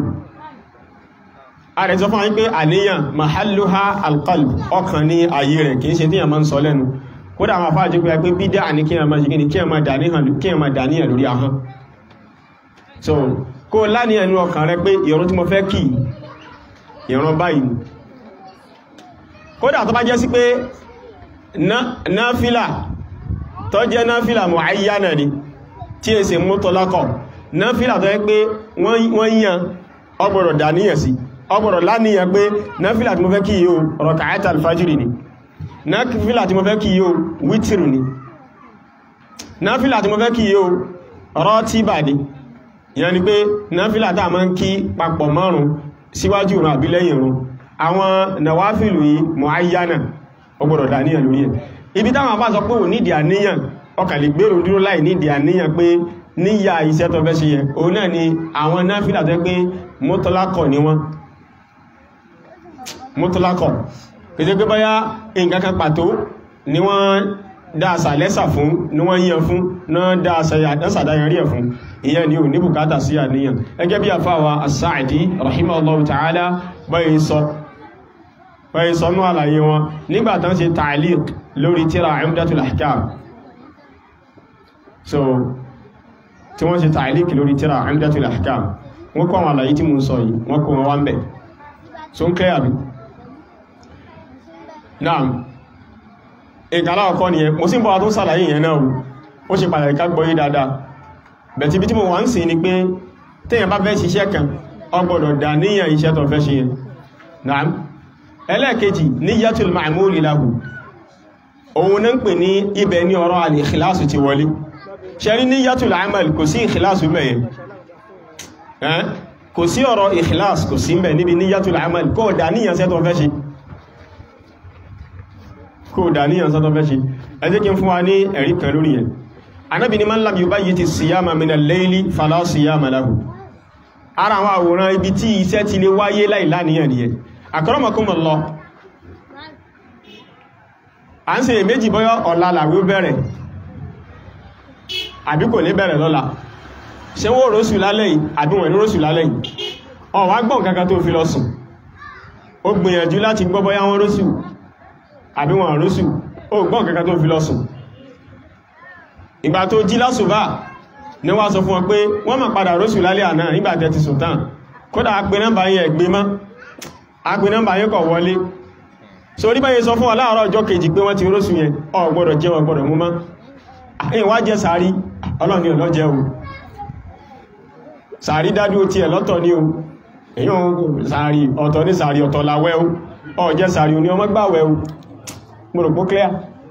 a rẹ̀ sọ fún àwọn pé àníyàn mahalluha alqalb ọkàn ní ayé rẹ̀ kìí ṣe tí a máa ń sọ lẹ́nu kódà àwọn afáà jẹ́ pé bídá ní kí a máa ṣe gíní kí a máa dàníyàn lórí ahọ́n so kó láni ẹnu ọkàn rẹ pé ìrun tí mo fẹ́ kí ìrun báyìí kódà tó bá jẹ́ sí pé náfílà tó jẹ́ náfílà muayyana ni tí è sì mutlaqah náfílà tó yẹ pé wọ́n yàn ọgbọ̀rọ̀ dàníyàn sí ọgbọ̀rọ̀ láníyàn pé náfílà tí mo fẹ́ kí yíò rak'at al-fajri ni náfílà tí mo fẹ́ kí yíò wítìrì ni náfílà tí mo fẹ́ kí yíò ratiba ni ìyẹn ni pé náfílà tàà máa ń kí papọ̀ márùn síwájú ìrun àbí lẹ́yìn ìrun àwọn nàwáfílù yìí muayyana ọgbọ̀dọ̀ dàníyàn lórí ẹ̀ ibi táwọn bá sọ pé ò nídìí àníyàn ọkà lè gbèrò dúró láì nídìí àníyàn pé níyà iṣẹ́ tó fẹ́ ṣe yẹ òun náà ni àwọn náfílà tó pé mọ́tọ́lákọ̀ ni wọ́n mọ́tọ́lákọ̀ kìí pé báyá nǹkan kan pàtó ni wọ́n dáasà lẹ́sà fún ní wọ́n yíyan fún náà dáasà dáyàrí ẹ̀ fún ìyẹn ni ò ní bùkátà sí àníyàn ẹgẹ́ bí àfáwà as-Sa'di rahimahullahu ta'ala báyìí sọ báyìí sọ ní àlàyé wọn nígbàtán ṣe ta'liq lórí tíra Umdatul Ahkam so tí wọ́n ṣe ta'liq lórí tíra Umdatul Ahkam wọ́n kọ́ àwọn àlàyé tí mo ń sọ yìí wọ́n kọ́ wọn wá ń bẹ̀ so ń clear bí náà ìkàlá ọkọ́ nìyẹn mo sí ń bọ́ wa tó sàlàyé yẹn náà ó ṣe pàtàkì ká gbọ́ yí dáadáa bẹ̀tí bí tí mo wà ń sìn ni pé téèyàn bá fẹ́ ṣiṣẹ́ kan ó gbọ́dọ̀ dá níyàn iṣẹ́ tó fẹ́ ṣe yẹn náà ẹlẹ́ẹ̀kejì níyàtul ma'muli lahu òun náà ń pè ní ibẹ̀ ní ọ̀rọ̀ al-ikhlasu ti wọlé ṣe rí níyàtul amal kò sí ikhlasu mẹ́yẹn kò sí ọ̀rọ̀ ikhlas kò sí mẹ́ níbi níyàtul amal kó dá níyàn iṣẹ́ tó fẹ́ ṣe kó dàníyàn sọ́tọ́ fẹ́ ṣe ẹ jẹ́ kí n fún wa ní ẹ̀rí kan lórí yẹn anábi ni man lam yubayyiti siyama min al-layli fala siyama lahu ara àwọn àwòrán ibi tí iṣẹ́ ti lè wáyé láìláníyàn nìyẹn akramakumullah à ń ṣe èméjì bọ́yọ́ ọ̀la làwé bẹ̀rẹ̀ àbí kò ní bẹ̀rẹ̀ lọ́la ṣé wọ́n rọ́sù lálẹ́ yìí àbí wọ́n ní rọ́sù lálẹ́ yìí ó wá gbọ́n kankan tó fi lọ sùn ó gbìyànjú láti gbọ́ bọ́yá wọ́n rọ́sù àbí wọn àrúsù ó gbọ́n kankan tó fi lọ sùn ìgbà tó jí lásùbá ní wá sọ fún ọ pé wọ́n máa padà rọ́sù lálẹ́ àná nígbà tẹ́ ti sùn tán kódà apẹ nọ́mbà yẹn gbé mọ́ apẹ nọ́mbà yẹn kọ̀ wọlé so rí báyìí sọ fún ọ láàárọ̀ ọjọ́ kejì pé wọ́n ti rọ́sù yẹn ọ gbọ́dọ̀ jẹ́ wọn gbọ́dọ̀ mú mọ́ ẹ̀yìn wá jẹ́ sàárì ọlọ́ni ọlọ́jẹ́ o sàárì dádú ti ẹ̀ lọ́tọ̀ ní o èyàn sàárì ọ̀tọ̀ ní sàárì ọ̀tọ̀ láwẹ́ o ọ jẹ́ sàárì oní ọmọ gbàwẹ́ o gbọ́rọ̀pọ̀ clear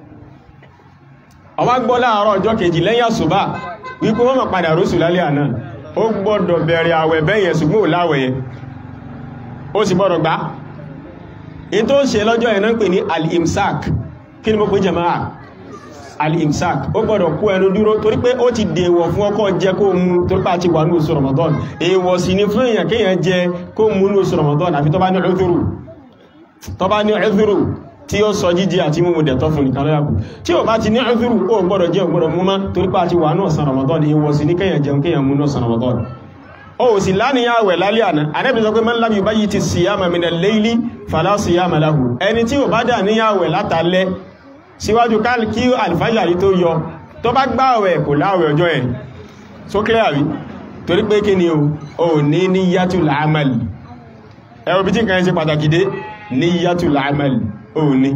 ọwá gbọ́ láàárọ̀ ọjọ́ kejì lẹ́yìn àsùbá wípé wọ́n mọ̀ padà rósù lálẹ́ àná ó gbọ́dọ̀ bẹ̀rẹ̀ àwẹ̀ bẹ́yẹn ṣùgbọ́n ò láwẹ̀ yẹn ó sì gbọ́dọ̀ gbá in tó ń ṣe lọ́jọ́ yẹn náà ń pè ní al-imsak kí ni mo pè jàmáà al-imsak ó gbọ́dọ̀ kú ẹnu dúró torí pé ó ti dèèwọ̀ fún ọkọ jẹ kó mú torí pé a ti wà ní oṣù Ramadan èèwọ̀ sì ni fún èèyàn kéèyàn jẹ kó mú ní oṣù Ramadan àfi tó bá ní udhuru tó bá ní udhuru tí ó sọ jíjẹ àti mú dẹ̀tọ́ fún nìkan lọ́yàkù tí ó bá ti ní udhuru ó gbọ́dọ̀ jẹ́ gbọ́dọ̀ mú má torí pé a ti wà ní ọ̀sán Ramadan èèwọ̀ sì ní kéèyàn jẹun kéèyàn mú ní ọ̀sán Ramadan ó sì láníyàn àwẹ̀ lálẹ́ àná Ànábì sọ pé man lam yubayyiti siyama min al-layli fala siyama lahu ẹni tí ò bá dà níyàn àwẹ̀ látàlẹ́ síwájú kí alfajari tó yọ tó bá gbààwẹ̀ kò láwẹ̀ ọjọ́ ẹ̀ so clear rí torí pé kí ni o ní níyàtul amal ẹwọ bí tí nǹkan ṣe pàtàkì dé níyàtul amal o ní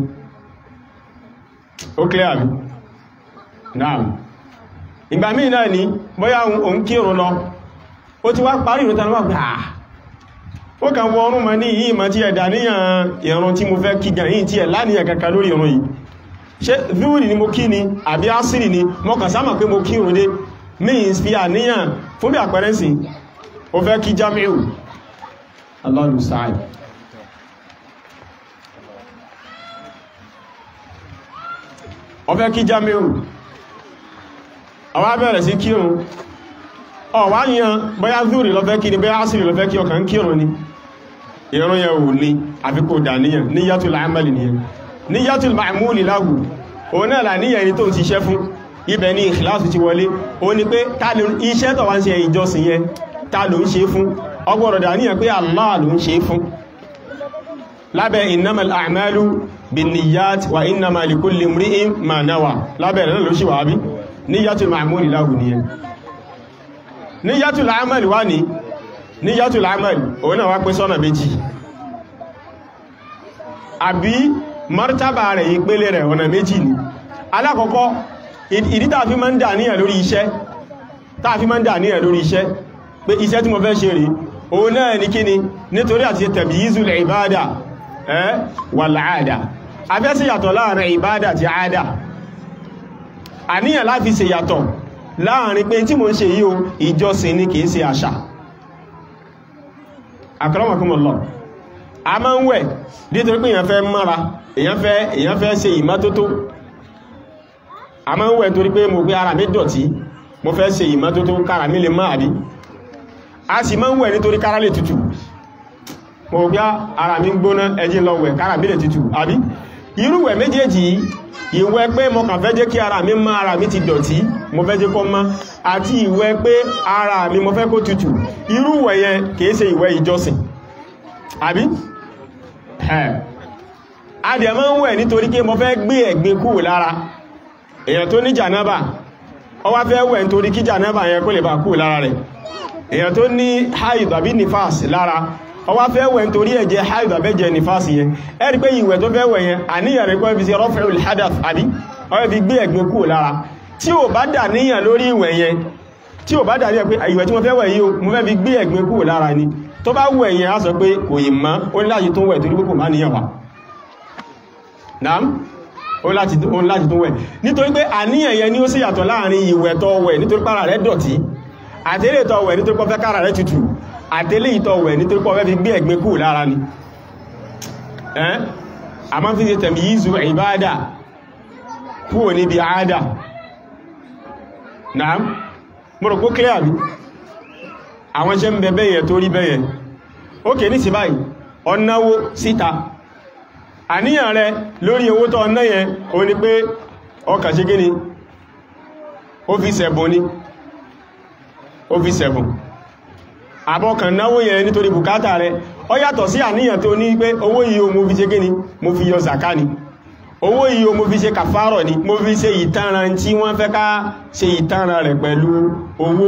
ó clear rí náà ìgbà míì náà ní bóyá òun kírun lọ ó ti wá parí ìrún tánúwà pé àà ó kàn wọ ọrún mọ́ ní yìí mọ́ tí ẹ̀dà níyàn ìrún tí mo fẹ́ kí gan yìí tí ẹ̀ láníyàn kankan lórí ìrún yìí ṣe zúúrì ni mo kí ni àbí ásìrì ni mo kàn sáàmà pé mo kí òun dé means fi àníyàn fún bí àpẹẹrẹ sí o fẹ́ kí jamiu Allahu sa'id o fẹ́ kí jamiu ọwá bẹ̀rẹ̀ sí kí òun ọwá yíyan bóyá zúúrì lọ fẹ́ kí ni bóyá ásìrì lọ fẹ́ kí ọkàn kí òun ni ìrún yẹn ò ní àfikò dàníyàn ní yàtò láàmàlì nìyẹn ní yàtùl ma'múlì láhù òun náà là níyàn ẹni tó ń ṣiṣẹ́ fún ibẹ̀ ní ìkìláàsù ti wọlé o ní pé iṣẹ́ tó wá ń ṣe ìjọsìn yẹn ta ló ń ṣe fún ọgbọ̀rọ̀ dà níyàn pé Allah ló ń ṣe fún lábẹ́ innamal a'malu binniyat wa innama likulli imri'in ma nawa lábẹ́ rẹ̀ ló ṣì wà bí ní yàtùl ma'múlì láhù nìyẹn ní yàtùl amal wá ní ní yàtùl amal òun náà wá pín sọ́nà méjì àbí martaba rẹ̀ ìpele rẹ̀ ọ̀nà méjì ni alákọ̀ọ́kọ́ ìdí tààfí ma ń dà níyà lórí iṣẹ́ tààfí ma ń dà níyà lórí iṣẹ́ pé iṣẹ́ tí mo fẹ́ ṣe rí òun náà ní kíni nítorí àti tabyizul ìbádà ẹ́ wal àádà afẹ́ sí yàtọ̀ láàrin ìbádà àti àádà àníyàn láti ṣe yàtọ̀ láàrin pé tí mo ń ṣe yí o ìjọsìn ni kìí ṣe àṣà akramakumullah a máa ń wẹ̀ nítorí pé èyàn fẹ́ mára èyàn fẹ́ èyàn fẹ́ ṣe ìmọ́tótó a máa ń wẹ̀ nítorí pé mo gbé ara mi dọ̀tí mo fẹ́ ṣe ìmọ́tótó kára mi lè máa rí a sì máa ń wẹ̀ nítorí kára lè tutù mo gbé ara mi gbóná ẹjí lọ wẹ̀ kára mi lè tutù àbí irúwẹ̀ méjèèjì ìwẹ̀ pé mo kàn fẹ́ jẹ́ kí ara mi má ara mi ti dọ̀tí mo fẹ́ jẹ́ kó má àti ìwẹ̀ pé ara mi mo fẹ́ kó tutù irúwẹ̀ yẹn kìí ṣe ìwẹ̀ ìjọsìn àbí adìẹ máa ń wẹ̀ nítorí pé mo fẹ́ gbé ẹ̀gbin kúrò lára èèyàn tó ní jànábà ó wá fẹ́ wẹ̀ nítorí kí jànábà yẹn kó lè bá kú lára rẹ̀ èèyàn tó ní haid àbí nifas lára ó wá fẹ́ wẹ̀ nítorí ẹ̀jẹ̀ haid àbẹ́jẹ̀ nifas yẹn ẹ rí pé ìwẹ̀ tó fẹ́ wẹ̀ yẹn àníyàn rẹ̀ kọ́ fi ṣe raf'ul hadath àbí ó fẹ́ fi gbé ẹ̀gbin kú lára tí ò bá dà níyàn lórí ìwẹ̀ yẹn tí ò bá dà níyàn pé ìwẹ̀ tí mo fẹ́ wẹ̀ yìí o mo fẹ́ fi gbé ẹ̀gbin kú lára ni tó bá wẹ̀ yẹn á sọ pé kò yìí mọ́ ó ní láti tó wẹ̀ torí pé kò má níyàn wà naam ó láti ó láti tó wẹ̀ nítorí pé àníyàn yẹn ni ó sì yàtọ̀ láàrin ìwẹ̀ tó wẹ̀ nítorí pára rẹ̀ dọ̀tí àtẹ́lẹ̀ tó wẹ̀ nítorí pọ́fẹ́ kára rẹ̀ tutù àtẹ́lẹ̀ tó wẹ̀ nítorí pọ́fẹ́ fi gbé ẹ̀gbin kú lára ni ẹ́n a máa fi ṣe tẹ̀mí yízu ìbáadà kúrò níbi àádà naam mo rò kó clear bí àwọn iṣẹ́ ń bẹ bẹ́yẹn tó rí bẹ́yẹn ókè ní sí báyìí ọ̀náwó síta àníyàn rẹ lórí owó tó ọ̀nà yẹn o ní pé ọkà ṣe gíní ó fi sẹ̀bùn ní ó fi sẹ̀bùn àbọ̀kàn náwó yẹn nítorí bùkátà rẹ ó yàtọ̀ sí àníyàn tó ní pé owó yìí o mo fi ṣe gíní mo fi yọ zaka ni owó yìí o mo fi ṣe kàfárọ̀ ni mo fi ṣe ìtanràn tí wọ́n fẹ́ ká ṣe ìtanràn rẹ̀ pẹ̀lú owó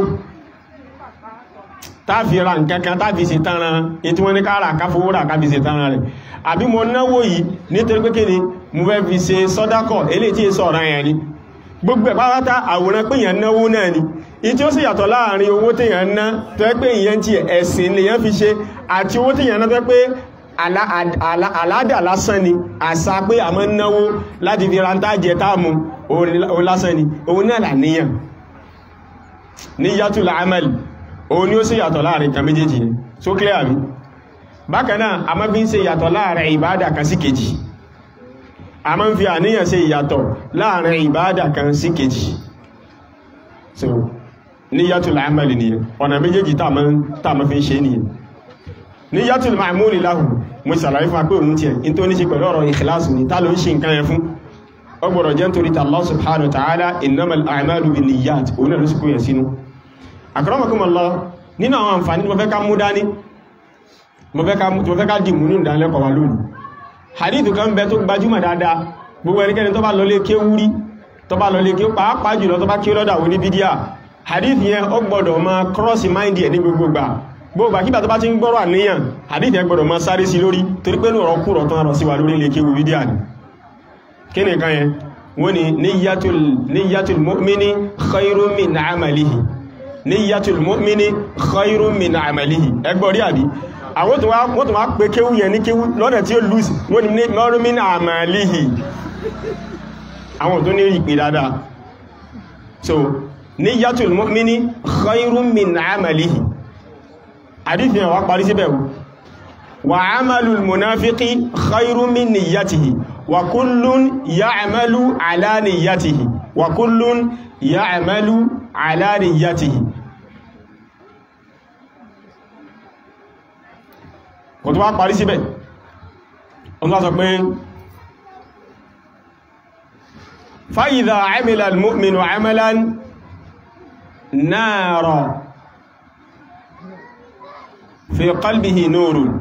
táàfi ra nǹkankan táàfi ṣe tanràn ètí wọ́n ní ká rà káfowó rà káfi ṣe tanràn rẹ̀ àbí mo náwó yìí nítorí pé kíni mo fẹ́ fi ṣe sọ́dákọ̀ eléyìí tí èso ọ̀ràn yẹn ni gbogbo ẹ̀ pátá àwòrán pé èèyàn náwó náà ni ìyí tí ó sì yàtọ̀ láàrin owó téèyàn ná tó yẹ pé ìyẹn ti ẹ̀sìn lèyàn fi ṣe àti owó téèyàn ná tó yẹ pé àládà lásán ni àṣà pé a máa ń náwó láti fi ra ń tá jẹ táàmù òun lásán ni òun náà là níyàn níyàtul amal òun ni ó sì yàtọ̀ láàrin kan méjèèjì ni so clear mi bákanáà a máa fi ń ṣe ìyàtọ̀ láàrin ìbádà kan sí kejì a máa ń fi àníyàn ṣe ìyàtọ̀ láàrin ìbádà kan sí kejì so níyàtul amali nìyẹn ọ̀nà méjèèjì tá a máa fi ń ṣe nìyẹn níyàtul ma'muli lahu mo ṣàlàyé fún apé òun tiẹ̀ in tó ní ṣe pẹ̀lú ọ̀rọ̀ ìkìláàsù ni tá ló ń ṣe nǹkan yẹn fún ó gbọ́dọ̀ jẹ́ nítorí Allah subhanahu wa ta'ala innamal a'malu binniyat òun náà ló sì kó yẹn sínú akramakumullah nínú àwọn àǹfààní mo fẹ́ ká mú dání mo fẹ́ ká dì mú ní ìdánilẹ́kọ̀ọ́ wa lónìí hadithu kan bẹ tó gbajúmọ̀ dáadáa gbogbo ẹnikẹ́ni tó bá lọ lé kéwú rí tó bá lọ lé kéwú pàápàá jùlọ tó bá kí lọ́dà wò ní bídíà hadith yẹn ó gbọ́dọ̀ ma cross mind ẹ̀ ní gbogbo gbà gbogbo àkíbà tó bá ti ń gbọ́rọ̀ àníyàn hadith yẹn gbọ́dọ̀ ma sáré sí lórí torí pé lọ́rọ̀ kúrọ̀ tó ń rọ̀ sí wa lórí lé kéwú bídíà ni kí ni kan yẹn wọ́n ni niyyatul mu'mini khairun min amalihi niyyatul mu'mini khairun min amalihi ẹgbọ́ rí àbí àwọn tó wá pé kéwú yẹn ní kéwú lọ́nà tí ó lùsì wọ́n ni khairun min amalihi àwọn tó ní ìpè dáadáa so niyyatul mu'mini khairun min amalihi àdífihàn wá parí síbẹ̀ wa amalul munafiqi khairun min niyyatihi wa kullun ya'malu ala niyyatihi wa kullun ya'malu ala niyyatihi kò tó wá parí síbẹ̀ ọ̀nà sọ pé fa idha 'amila al-mu'minu 'amalan nara fi qalbihi nurun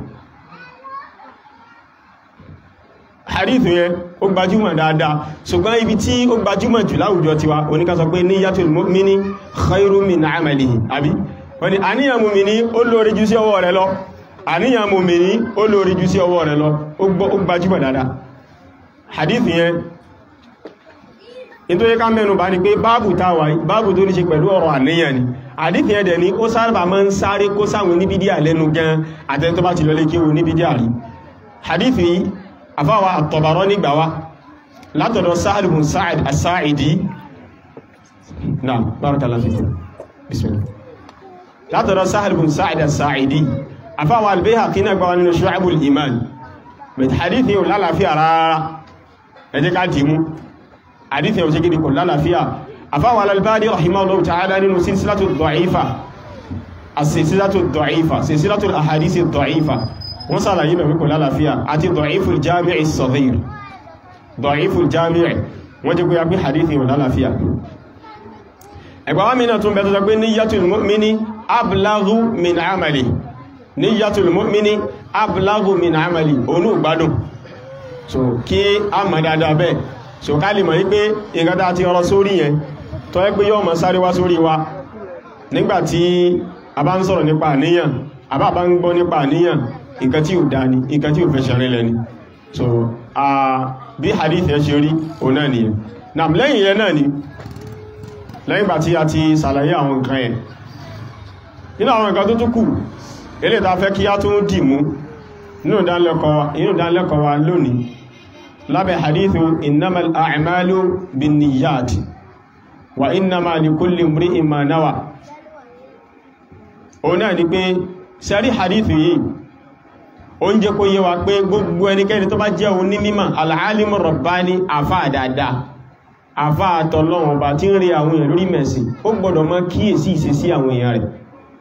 hadithu yẹn ó gbajúmọ̀ dáadáa ṣùgbọ́n ibi tí ó gbajúmọ̀ jù láwùjọ tiwa oníká sọ pé niyyatul mu'mini khairu min 'amalihi àbí wọ́n ni àníyàn mùmìní ó lórí jù sí ọwọ́ rẹ̀ lọ àníyàn mùmìní ó lórí jù sí ọwọ́ rẹ̀ lọ ó gbajúmọ̀ dáadáa hadithu yẹn nítorí ká mẹ́nu bá ní pé báàbù táwà báàbù tó ní ṣe pẹ̀lú ọ̀rọ̀ àníyàn ni àdífì ẹ̀dẹ̀ ni ó sáàbà máa ń sáré kó sáwọn oníbídíà lẹ́nu gan àtẹni tó bá ti lọlé kí o oníbídíà rí àdífì àfáwà àtọ̀bàrọ́ nígbà wá látọ̀dọ̀ Sa'd ibn Sa'id as-Sa'idi naam barakallahu fikum bismillah látọ̀dọ̀ Sa'd ibn Sa'id as-Sa'idi àfáwà al-Bayhaqi náà gbà wá nínú Shu'abul Iman bẹ̀t àdífì ò lálàáfíà rárá ẹ jẹ́ ká dìímú àdífẹ́ òṣè gidi kò lálàáfíà àfáwà al-Albani rahimahullahu ta'ala nínú sílsílátù dọ̀ífà àsìsílátù dọ̀ífà sílsílátù àhàdísì dọ̀ífà wọ́n sàlàyé bẹ̀rẹ̀ kò lálàáfíà àti dọ̀ífù jami'i as-saghir dọ̀ífù jami'i wọ́n jẹ́ kóyá pé hadithi wọ́n lálàáfíà ẹgbàwá mìíràn tún bẹ̀rẹ̀ pé niyyatul mu'mini ablaghu min amali niyyatul mu'mini ablaghu min amali onú gbádùn so kí a mọ̀ dáadáa bẹ́ẹ̀ so ká lè mọ̀ wípé nǹkan tá ti ọrọ̀ sórí yẹn tó yẹ pé yọ́ mọ̀ sáré wá sórí wa nígbàtí a bá ń sọ̀rọ̀ nípa àníyàn àbá bá ń gbọ́ nípa àníyàn nǹkan tí ò dá ní nǹkan tí ò fẹ́ ṣẹ̀rẹ́ lẹ́ni so a bí hadith yẹn ṣe rí òun náà nìyẹn nam lẹ́yìn yẹn náà ni lẹ́yìn ìgbà tí a ti sàlàyé àwọn nǹkan yẹn nínú àwọn nǹkan tó tún kù eléyìí tá fẹ́ kí á tún dì mú nínú ìdánilẹ́kọ̀ọ́ wa lónìí lábẹ́ hadithu innamal a'malu binniyat wa innama likulli imri'in ma nawa òun náà ni pé sẹ́rí hadithu yìí ó ń jẹ́ kó yé wa pé gbogbo ẹnikẹ́ni tó bá jẹ́ òun ní mímọ̀ al-alimu rabbani àfá àdáadáa àfá àtọ̀lọ́wọ̀n bá tí ń rí àwọn èèyàn lórí mẹ̀sìn ó gbọ́dọ̀ mọ́ kíyèsí ìṣesí àwọn èèyàn rẹ̀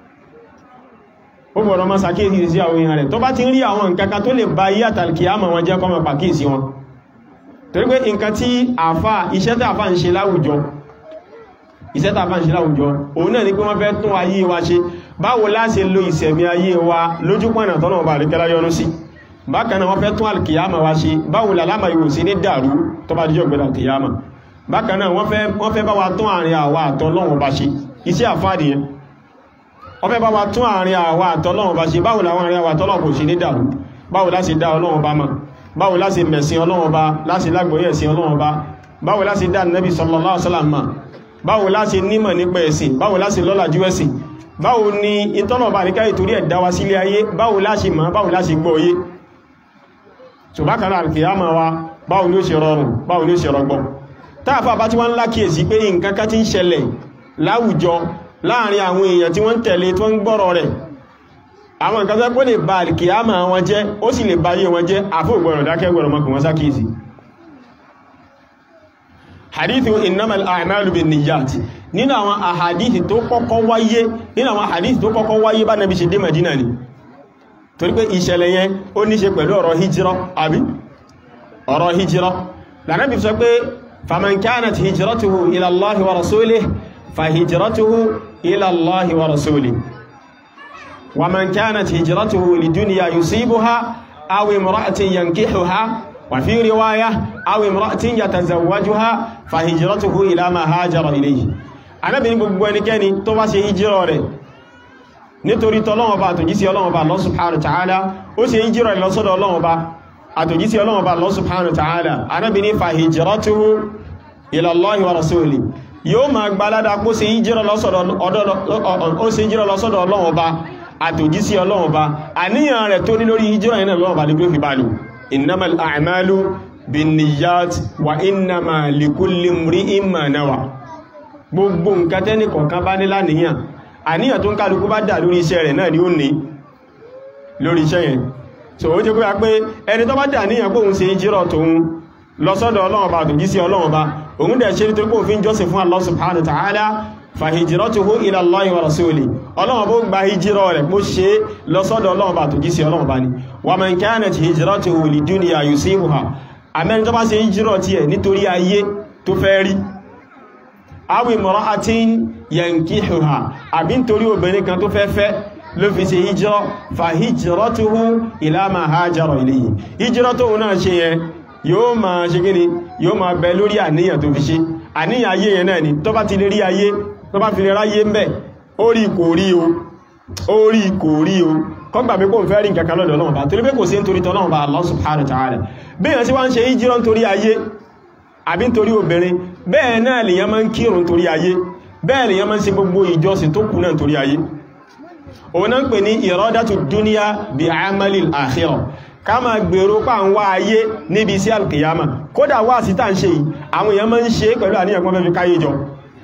ó gbọ́dọ̀ mọ́ sàkíyèsí ìṣesí àwọn èèyàn rẹ̀ tó bá ti ń rí àwọn nǹkan kan tó lè ba yí àtàlkìyàmà wọn jẹ́ kọ́mọ̀ pàkíyèsí wọn torí pé nǹkan tí àfá iṣẹ́ tí àfá ń ṣe láwùjọ iṣẹ́ tí àfá ń ṣe láwùjọ òun náà ni pé wọ́n fẹ́ tún ayé wa ṣe báwo la ṣe lo ìṣẹ̀mí ayé wa lójúpọ̀nà tọ́nà ọba àríkẹ́lá yọnú sí bákan náà wọ́n fẹ́ tún alkiyama wa ṣe báwo làlámà yóò sí ní dàrú tó bá díjọ́ gbẹ̀dà alkiyama bákan náà wọ́n fẹ́ bá wa tún àárín àwa àtọ́lọ́wọ̀n bá ṣe iṣẹ́ àfáàdì yẹn wọ́n fẹ́ bá wa tún àárín àwa àtọ́lọ́wọ̀n bá ṣe báwo làwọn àárín àwa àtọ́lọ́wọ̀n kò sí ní dàrú báwo la ṣe dá ọlọ́wọ̀n bá mọ̀ báwo la ṣe mẹ̀sìn ọlọ́wọ̀n bá láti lágbóyè ẹ̀sìn ọlọ́wọ̀n bá báwo la ṣe dá nẹ́bí sallallahu alaihi wasallam mọ̀ báwo la ṣe nímọ̀ nípa ẹ̀sìn báwo la ṣe lọ́làjú ẹ̀sìn báwo ni ìtọ́nàbà ní káyì torí ẹ̀dá wa sílé ayé báwo la ṣe mọ̀ báwo la ṣe gbọ́ yé so bákan náà alkiyama wa báwo ni ó ṣe rọrùn báwo ni ó ṣe rọgbọ táàfà bá tí wọ́n lákìyèsí pé nǹkan ká ti ń ṣẹlẹ̀ láwùjọ láàrin àwọn èèyàn tí wọ́n ń tẹ̀lé tí wọ́n ń gbọ́rọ̀ rẹ̀ àwọn nǹkan tó lè ba alkiyama wọn jẹ́ ó sì lè ba ayé wọn jẹ́ àfóògbọ̀rọ̀ dákẹ́gbọ̀rọ̀ mọ́kùn wọn sákìyèsí hadithu innamal a'malu bin niyyat nínú àwọn àhàdìsì tó kọ́kọ́ wáyé nínú àwọn àhàdìsì tó kọ́kọ́ wáyé bá nàbí ṣe dé Madina ni torí pé ìṣẹ̀lẹ̀ yẹn ó ní ṣe pẹ̀lú ọ̀rọ̀ hijira àbí ọ̀rọ̀ hijira lànàbí sọ pé faman kanat hijratuhu ila Allahi wa rasulih fa hijratuhu ila Allahi wa rasulih wa man kanat hijratuhu lidunya yusibuha aw imra'atin yankihuha وفي رواية أو امرأة يتزوجها فهجرته إلى ما هاجر إليه Ànábì ní gbogbo ẹnikẹ́ni tó bá ṣe hijira rẹ̀ nítorí tọ́lọ́wọ́ bá àtòjísí Ọlọ́run bá Allah subhanahu wa ta'ala ó ṣe hijira rẹ̀ lọ́sọ́dọ̀ Ọlọ́run bá àtòjísí Ọlọ́run bá Allah subhanahu wa ta'ala Ànábì ní fahijratuhu ila Allahi wa rasuli yóò ma gbalada kó ṣe hijira lọ́sọ́dọ̀ Ọlọ́run bá àtòjísí Ọlọ́run bá àníyàn rẹ̀ tó ní lórí hijira yẹn Ọlọ́run bá ní gbé fi bá lò إنما الأعمال بالنيات وإنما لكل امرئ ما نوى gbogbo nǹkan tẹ́ni kọ̀ọ̀kan bá ní láníyàn àníyàn tó ń kálukú bá dà lórí iṣẹ́ rẹ̀ náà ni ó ní lórí iṣẹ́ yẹn so ó jẹ́ pé a pé ẹni tó bá dà níyàn pé òun ṣe ìjírọ̀ tóun lọ sọ́dọ̀ Ọlọ́run bá tòjí sí Ọlọ́run bá òun dẹ̀ ṣe nítorí pé òun fi ń jọ́sìn fún Allah subhanahu wa ta'ala fàhìjìrọ́tuhu ila Allahi wa rasuli ọlọ́run bó gba hijirọ́ rẹ̀ bó ṣe lọ́sọ́dọ̀ ọlọ́run bá tó jí sí ọlọ́run bá ní wa man kanat hijratuhu lidunya yusibuha àmẹ́rin tó bá ṣe hijirọ́ ti ẹ̀ nítorí ayé tó fẹ́ rí aw imra'atin yankihuha àbí nítorí obìnrin kan tó fẹ́ fẹ́ ló fi ṣe hijirọ́ fàhìjìrọ́tuhu ila ma hajara ilayhi hijirọ́ tó náà ṣe yẹn yóò máa ṣe gíní yóò máa bẹ lórí àníyàn tó fi ṣe àníyàn ayé yẹn náà ni tó bá ti lè rí ayé tó bá fi lè ráyé ń bẹ̀ orí kò rí o orí kò rí o kọ́gbà pé kò ń fẹ́ rí nǹkan kan lọ́dọ̀ Ọlọ́run bá torí pé kò sí nítorí tọ́lọ́run bá Allah subhanahu wa ta'ala bẹ́ẹ̀ sí wá ń ṣe ìjírọ́ nítorí ayé àbí nítorí obìnrin bẹ́ẹ̀ náà lèyàn máa ń kírun nítorí ayé bẹ́ẹ̀ lèyàn máa ń ṣe gbogbo ìjọsìn tó kù náà nítorí ayé òun náà ń pè ní iradatu dunya bi amalil akhirah ká máa gbèrò pa ń wá ayé níbi sí alkiyama kódà wá sí tàà ń ṣe yìí àwọn èèyàn máa ń ṣe pẹ̀lú àníyàn kan fẹ́ fi káyé jọ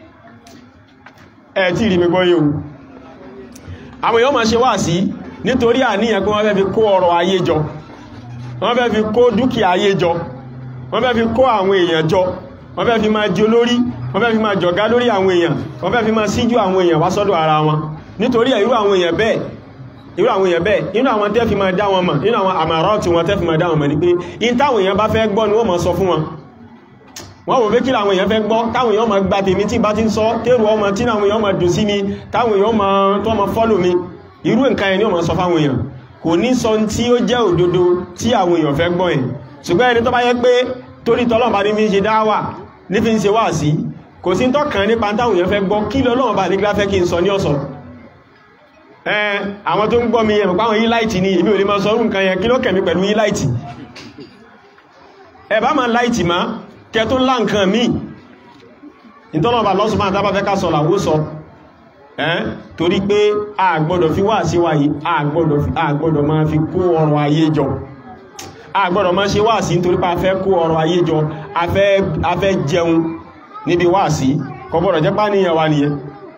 ẹ̀ tí rí gbogbo yíò àwọn èèyàn máa ṣe wá sí nítorí àníyàn kan wọ́n fẹ́ fi kó ọrọ̀ ayé jọ wọ́n fẹ́ fi kó dúkìá ayé jọ wọ́n fẹ́ fi kó àwọn èèyàn jọ wọ́n fẹ́ fi máa jẹ olórí wọ́n fẹ́ fi máa jọ̀gá lórí àwọn èèyàn wọ́n fẹ́ fi máa síjú àwọn èèyàn wá sọ́dọ̀ ara wọn nítorí irú àwọn èèyàn bẹ́ẹ̀ irú àwọn èèyàn bẹ́ẹ̀ inú àwọn tẹ́ fi máa dá wọn mọ̀ nínú àwọn àmàrọ́ tí wọ́n tẹ́ fi máa dá wọn mọ̀ ní pé in táwọn èèyàn bá fẹ́ gbọ́ ni wọ́n máa sọ fún wọn wọ́n wò pé kí làwọn èèyàn fẹ́ gbọ́ táwọn èèyàn máa gba tèmi tí bá ti ń sọ tẹ́rù ọmọ tí àwọn èèyàn máa dùn sí mi táwọn èèyàn máa tó máa fọ́lò mi irú nǹkan yẹn ni wọ́n máa sọ fáwọn èèyàn kò ní sọ tí ó jẹ́ òdodo tí àwọn èèyàn fẹ́ gbọ́ yẹn ṣùgbọ́n ẹni tó bá yẹ pé torí tọ́lọ́ bá ní fi ń ṣe dáwà ní fi ń ṣe wáàsí kò sí tọ́kàn nípa táwọn èèyàn fẹ́ gbọ́ kí lọ́lọ́wọ́ bá nígbà fẹ́ kí n sọ ní ọ̀sọ̀ ẹn àwọn tó ń gbọ́ mi ẹ̀mọ̀ páwọn yí láìtì ní ìbí ò lè máa sọ nǹkan yẹn kí ló kẹ̀mí pẹ̀lú yí láìtì ẹ bá máa láìtì má kẹ tó lá nǹkan míì ìtọ́lọ̀bà lọ́sùnmọ́ àtàbà fẹ́ ká sọ làwó sọ ẹ́n torí pé a gbọ́dọ̀ fi wá sí wáyé a gbọ́dọ̀ máa fi kó ọrọ̀ ayé jọ a gbọ́dọ̀ máa ṣe wá sí nítorí pé a fẹ́ kó ọrọ̀ ayé jọ a fẹ́ jẹun níbi wá sí kò gbọ́dọ̀ jẹ́ pá níyàn wá nìyẹn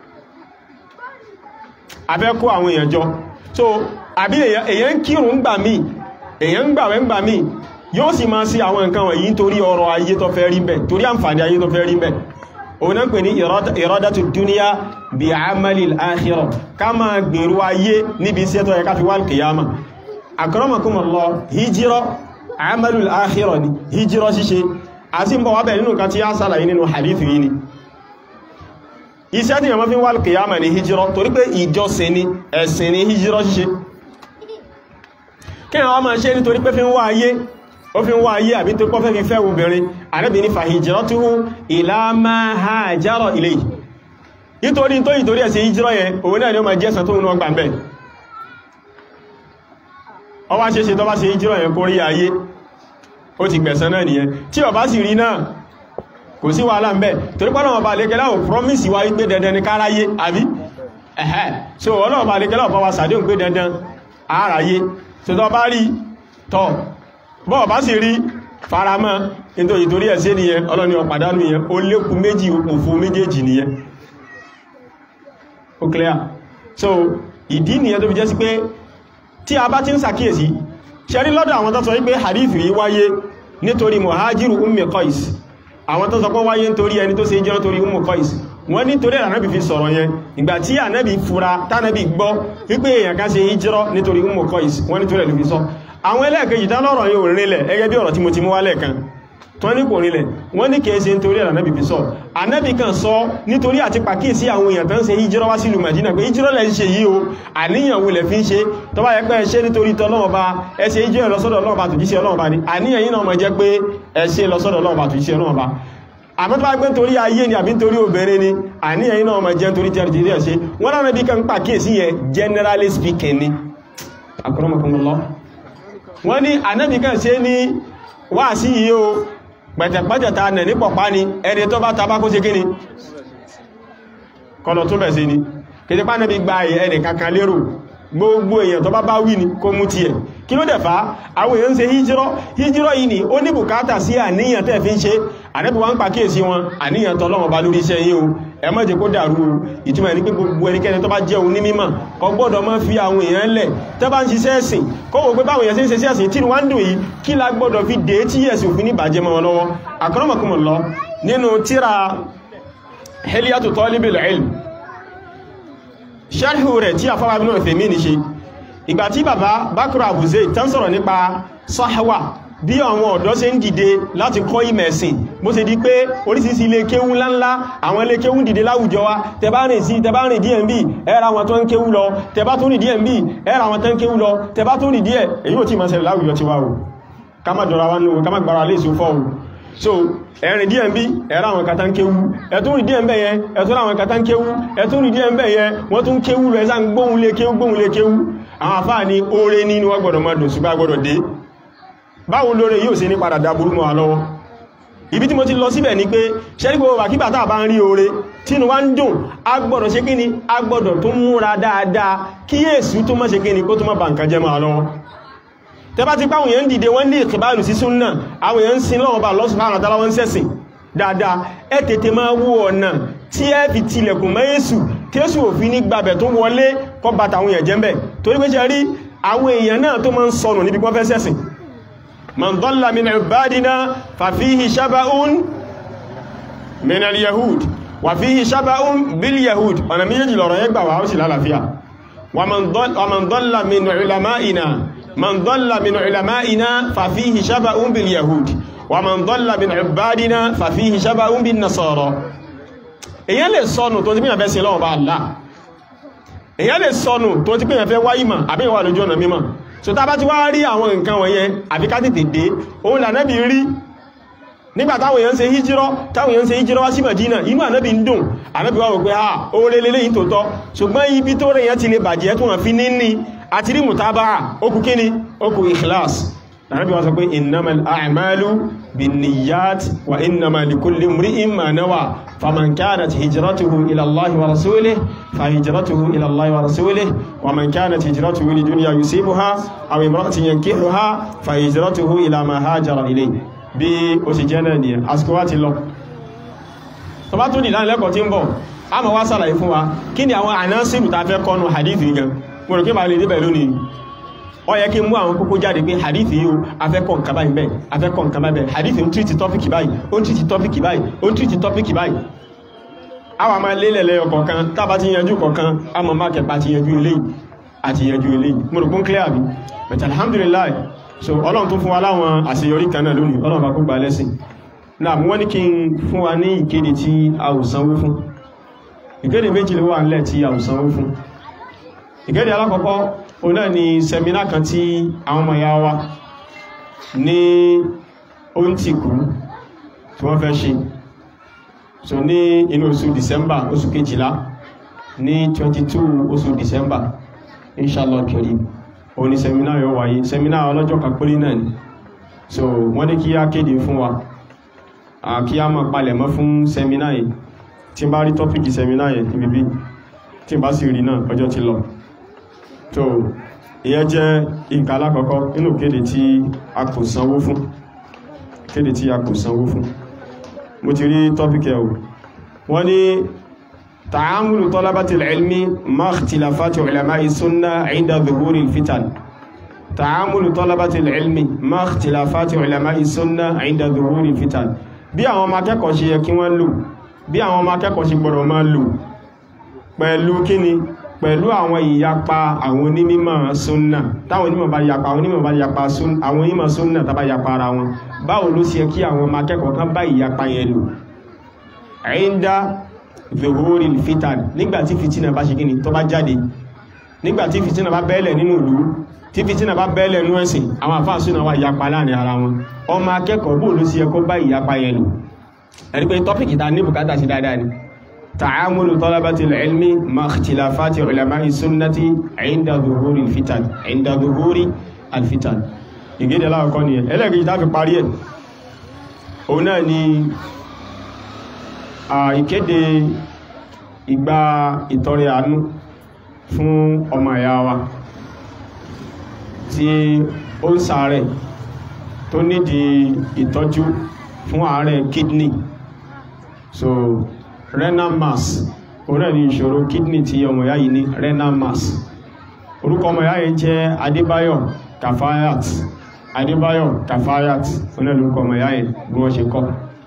a fẹ́ kó àwọn èèyàn jọ so àbí èèyàn ń kírun ń gbà míì èèyàn ń gbàwẹ̀ ń gbà míì yóò sì máa sí àwọn nǹkan wọ̀nyí torí ọrọ̀ ayé tó fẹ́ rí bẹ̀ torí àǹfààní ayé tó fẹ́ rí bẹ̀ òun náà pè ní ìrọ́dátù dúníyà bí àmàlì àkhírọ̀ ká máa gbèrú ayé níbi iṣẹ́ tó yẹ ká fi wá kìyàmà akramakumullah hijira àmàlì àkhírọ̀ ni hijira ṣíṣe àti ń bọ̀ wábẹ̀ nínú kan tí a sálàyé nínú hadithu yìí ni iṣẹ́ tí yàmọ́ fi wá kìyàmà ní hijira torí pé ìjọsìn ni ẹ̀sìn ni hijira ṣíṣe kí àwọn máa ṣe nítorí pé fi ń wá ayé ó fi ń wá ayé àbí tó pọ́fẹ́ fi fẹ́ obìnrin àrẹ́bì ní fàhìjìrọ́túhú ila ma hajara ilayhi nítorí tó ìtorí ẹ̀sẹ̀ ìjírọ́ yẹn òun náà ni ó ma jẹ́sàn tó ń gbà mẹ́ ọ wá ṣe ṣe tó bá ṣe ìjírọ́ yẹn kó rí ayé ó ti gbẹ̀san náà nìyẹn tí ó bá sì rí náà kò sí wàhálà ń bẹ torí pé Ọlọ́run bá lékẹ́lá ò promise wá wípé dandan ní káráyé àbí ẹ̀hẹ́ so Ọlọ́run bá lékẹ́lá ò bá wa sàdéhùn pé dandan àráyé tó tó bá rí tọ́ bọ́ bá sì rí faramọ́ nítorí torí ẹ̀ṣẹ́ nìyẹn ọlọ́ni ọ̀pàdánù yẹn ó lékún méjì òpòfò méjèèjì nìyẹn ó clear so ìdí nìyẹn tó fi jẹ́ sí pé tí a bá ti ń sàkíyèsí ṣẹ́rí lọ́dọ̀ àwọn tó sọ wípé hadithu yìí wáyé nítorí muhajiru ummi qais àwọn tó sọ pé wáyé nítorí ẹni tó ṣe jẹ́ nítorí ummi qais wọ́n nítorí ànábì fi sọ̀rọ̀ yẹn ìgbà tí ànábì fura tánàbì gbọ́ wípé èèyàn kan ṣe hijrọ́ nítorí ummi qais wọ́n nítorí ẹ̀ ló fi sọ àwọn ẹlẹ́ẹ̀kejì tán lọ́rọ̀ yóò rinlẹ̀ ẹgẹ́ bí ọ̀rọ̀ tí mo ti mú wálẹ̀ kan tó ní kò rinlẹ̀ wọ́n ní kìí ṣe nítorí ànábì fi sọ ànábì kan sọ nítorí àti pàkíyèsí àwọn èèyàn tán ṣe hijrọ́ wá sílùú Mádínà pé hijrọ́ lẹ́ ń ṣe yìí o àníyàn wo lẹ̀ fi ń ṣe tó bá yẹ pé ẹ ṣe nítorí tọ́lọ́wọ́ bá ẹ ṣe hijrọ́ lọ́sọ́dọ̀ Ọlọ́run bá tó jíṣẹ́ Ọlọ́run bá ní àníyàn yìí náà mọ̀ jẹ́ pé ẹ ṣe lọ́sọ́dọ̀ Ọlọ́run bá tó jíṣẹ́ Ọlọ́run bá àmọ́ tó bá gbé nítorí ayé ni àbí nítorí obìnrin ni àníyàn yìí náà mọ̀ jẹ́ nítorí tẹ́rì tẹ́rì ṣe wọ́n lára bí kan pàkíyèsí yẹn generally speaking ni akramakumullah wọ́n ní ànábì kan ṣe ní wá sí yìí o pẹ̀tẹ̀pẹ̀tẹ̀ ta nẹ̀ ní pọ̀pá ni ẹni tó bá tabá kó ṣe kí ni kọlọ̀ tó bẹ̀ sí ni kìí pá nẹ́bí gba ẹni kankan lérò gbogbo èèyàn tó bá bá wí ni kó mú ti ẹ̀ kí ló dẹ̀ fà àwọn èèyàn ń ṣe híjírọ́ híjírọ́ yìí ni ó ní bùkátà sí àníyàn tẹ́ fi ń ṣe ànábì wá ń pa kíyèsí wọn àníyàn tọ́lọ́wọ́n bá lórí iṣẹ́ yìí o ẹ má jẹ́ kó dàrú o ìtumọ̀ ní pé gbogbo ẹnikẹ́ni tó bá jẹ́ òun ní mímọ̀ kò gbọ́dọ̀ má fi àwọn èèyàn lẹ̀ tẹ́ bá ń ṣiṣẹ́ ẹ̀sìn kó wò pé báwọn èèyàn ṣe ń ṣe ẹ̀sìn tí wọ́n ń dùn yìí kí la gbọ́dọ̀ fi dé tí ẹ̀sìn òfin ní bàjẹ́ mọ́ wọn lọ́wọ́ àkọ́rọ́mọkùnmọ̀ lọ nínú tíra Hilyatu Talibil Ilm sharhu rẹ̀ tí àfáwà Ibn Uthaymin ní ṣe ìgbà tí bàbá Bakr Abu Zayd tán sọ̀rọ̀ nípa sahwa bí àwọn ọ̀dọ́ ṣe ń dìde láti kọ́ ìmẹ̀sìn bó ṣe di pé oríṣiríṣi ilé kéwú ńláńlá àwọn ilé kéwú dìde láwùjọ wa tẹbá rìn sí tẹbá rìn díẹ̀ ń bí ẹ́ra wọn tó ń kéwú lọ tẹbá tó rìn díẹ̀ ń bí ẹ́ra wọn tó ń kéwú lọ tẹbá tó rìn díẹ̀ èyí ò tí máa ṣẹlẹ̀ láwùjọ ti wá o ká má jọra wá nínú ká má gbára lè sófọ́ o so ẹ̀rìn díẹ̀ ń bí ẹ̀ra àwọn kata ń kéwú ẹ̀tún rìn díẹ̀ ń bẹ̀ yẹn ẹ̀tún àwọn kata ń kéwú ẹ̀tún rìn díẹ̀ ń bẹ̀ yẹn wọ́n tún kéwú lọ ẹ̀sán gbóhun lé kéwú gbóhun lé kéwú àwọn àfáà ní oore ní ni wọ́n gbọ́dọ̀ máa dùn ṣùgbọ́n gbọ́dọ̀ dé báwo lóore yóò ṣe ní padà dáburú mọ́ àlọ́wọ́ ibi tí mo ti lọ síbẹ̀ ni pé ṣẹ́rí gbogbo wàkíbà tàà bá ń rí oore tínú wá ń dùn a gbọ́dọ̀ ṣe kíni a gbọ́dọ̀ tó múra dáadáa kí èsù tó mọ́ ṣe kíni kó tó mọ́ bà nǹkan jẹ́ mọ́ àlọ́wọ́ tẹbá ti pàwọn èèyàn dìde wọ́n ní ìkìbáàlù sí súnnà àwọn èèyàn ń sin lọ́wọ́ bá Allah subhanahu wa ta'ala wọ́n sẹ́sìn dáadáa ẹ tètè máa wú ọ̀nà tí ẹ fi tilẹ̀kùn mọ́ èsù tí èsù òfin ní gbàbẹ̀ tó wọlé kọ́ bàtà àwọn èèyàn jẹ́ ń bẹ̀ torí pé ṣe rí àwọn èèyàn náà tó máa ń sọnù níbi wọ́n fẹ́ sẹ́sìn man dhalla min ibadina fa fihi shaba'un min al-yahud wa fihi shaba'un bil yahud ọ̀nà méjèèjì lọ̀rọ̀ yẹn gbà wà ó sì lálàáfíà wa man dhalla min ulama'ina man dhalla min ulama'ina fa fihi shaba'un bil yahud wa man dhalla min ibadina fa fihi shaba'un bin nasara èyàn lè sọnù tó ti pínyàn fẹ́ sí lọ́wọ́ bá Allah èyàn lè sọnù tó ti pínyàn fẹ́ wáyìmọ̀ àbí ìwà lójú ọ̀nà mímọ̀ so tá bá ti wá rí àwọn nǹkan wọ̀nyẹn àfi ká tètè dé òun là nẹ́bí rí nígbà táwọn èèyàn ṣe hijirọ́ táwọn èèyàn ṣe hijirọ́ wá sí Madina inú ànábì ń dùn ànábì wá wò pé ha oore lélẹ́yìn tó tọ́ ṣùgbọ́n ibi tó rẹ̀ yẹn ti lè bàjẹ́ tó wọ́n fi níní àti rí mùtábà okù kíni okù ikhlas ànábì wá sọ pé innamal a'malu binniyat wa innama likulli imri'in ma nawa faman kanat hijratuhu ila Allahi wa rasulihi fa hijratuhu ila Allahi wa rasulihi wa man kanat hijratuhu li dunya yusibuha aw imra'atin yankihuha fa hijratuhu ila ma hajara ilayhi bí ó sì jẹ́ náà nìyẹn àsìkò wá ti lọ tó bá tún ní ìdánilẹ́kọ̀ọ́ tí ń bọ̀ a máa wá sàlàyé fún wa kí ni àwọn ànásìrù ta fẹ́ kọ́nu hadithi gan mo rò kí ma lè débẹ̀ lónìí ó yẹ kí n mú àwọn kókó jáde pé hadithi yóò afẹ́kọ̀ nǹkan báyìí bẹ́ẹ̀ afẹ́kọ̀ nǹkan báyìí bẹ́ẹ̀ hadithi ń tírìtì tọ́pìkì báyìí ó ń tírìtì tọ́pìkì báyìí ó ń tírìtì tọ́pìkì báyìí a wà máa lélẹ̀ lẹ́yọ kọ̀ọ̀kan tábà ti yanjú kọ̀ọ̀kan a mọ̀ máa kẹpa ti yanjú eléyìí àti yanjú eléyìí mo rò pé ń clear bí but alhamdulillah so ọlọ́run tó fún wa láwọn àṣeyọrí kan náà lónìí ọlọ́run bá kó gba lẹ́sìn náà wọ́n ní kí n fún wa ní ìkéde tí a ò sanwó fún ìkéde méjì ló wà nílẹ̀ tí a ò sanwó fún ìkéde alákọ̀ọ́kọ́ o náà ni sẹmínà kan tí àwọn ọmọ ya wa ní oúntìkú tí wọ́n fẹ́ ṣe so ní inú oṣù December oṣù kejìlá ní 22 oṣù December inshallah karim òun ni sẹmínà yóò wáyé sẹmínà ọlọ́jọ́ kan péré náà ni so wọ́n ní kí á kéde fún wa kí á máa palẹ̀ mọ́ fún sẹmínà yìí tí n bá rí tọ́pìkì sẹmínà yìí níbi bí tí n bá sì rí náà ọjọ́ ti lọ so ìyẹn jẹ́ nǹkan alákọ̀ọ́kọ́ nínú kéde tí a kò sanwó fún kéde tí a kò sanwó fún mo ti rí tọ́pìkì ẹ̀ o wọ́n ní تعامل طلبة العلم مع اختلافات علماء السنة عند ظهور الفتن تعامل طلبة العلم مع اختلافات علماء السنة عند ظهور الفتن bí àwọn ọmọ akẹ́kọ̀ọ́ ṣe yẹ kí wọ́n lò bí àwọn ọmọ akẹ́kọ̀ọ́ ṣe gbọ́dọ̀ máa lò pẹ̀lú kíni pẹ̀lú àwọn ìyapa àwọn onímọ̀ súnnà táwọn onímọ̀ bá yapa àwọn onímọ̀ bá yapa àwọn onímọ̀ súnnà tàbá yapa ara wọn báwo ló ṣe kí àwọn ọmọ akẹ́kọ̀ọ́ kan bá ìyapa yẹn lò ẹ̀yìndá zuhuri fitan nígbàtí fitina bá ṣe gíní tó bá jáde nígbàtí fitina bá bẹ́ẹ̀lẹ̀ nínú ìlú tí fitina bá bẹ́ẹ̀lẹ̀ nínú ẹ̀sìn àwọn àfáà súnà wà ìyapa láàrin ara wọn ọmọ akẹ́kọ̀ọ́ bóò ló sí ẹkọ́ bá ìyapa yẹn lò ẹ̀rí pé tọ́pìkì ta ní bùkátà sí dáadáa ni ta'amulu talabatil ilmi ma ikhtilafati ulama'i sunnati inda zuhuri fitan inda zuhuri alfitan ìgédè láàkọ́ ni ẹlẹ́gbẹ̀ẹ́ tá fi parí ẹ̀ òun náà ni ìkéde ìgbà ìtọrẹ àánú fún ọmọ ìyá wa tí ó ń ṣàárẹ̀ tó nídìí ìtọ́jú fún àárẹ̀ kidney so renal mass orí ní ìṣòro kidney tí ọmọ ìyá yìí ní renal mass orúkọ ọmọ ìyá yìí jẹ́ Adébáyọ̀ Kafayat Adébáyọ̀ Kafayat oní orúkọ ọmọ ìyá yìí bí wọ́n ṣe kọ́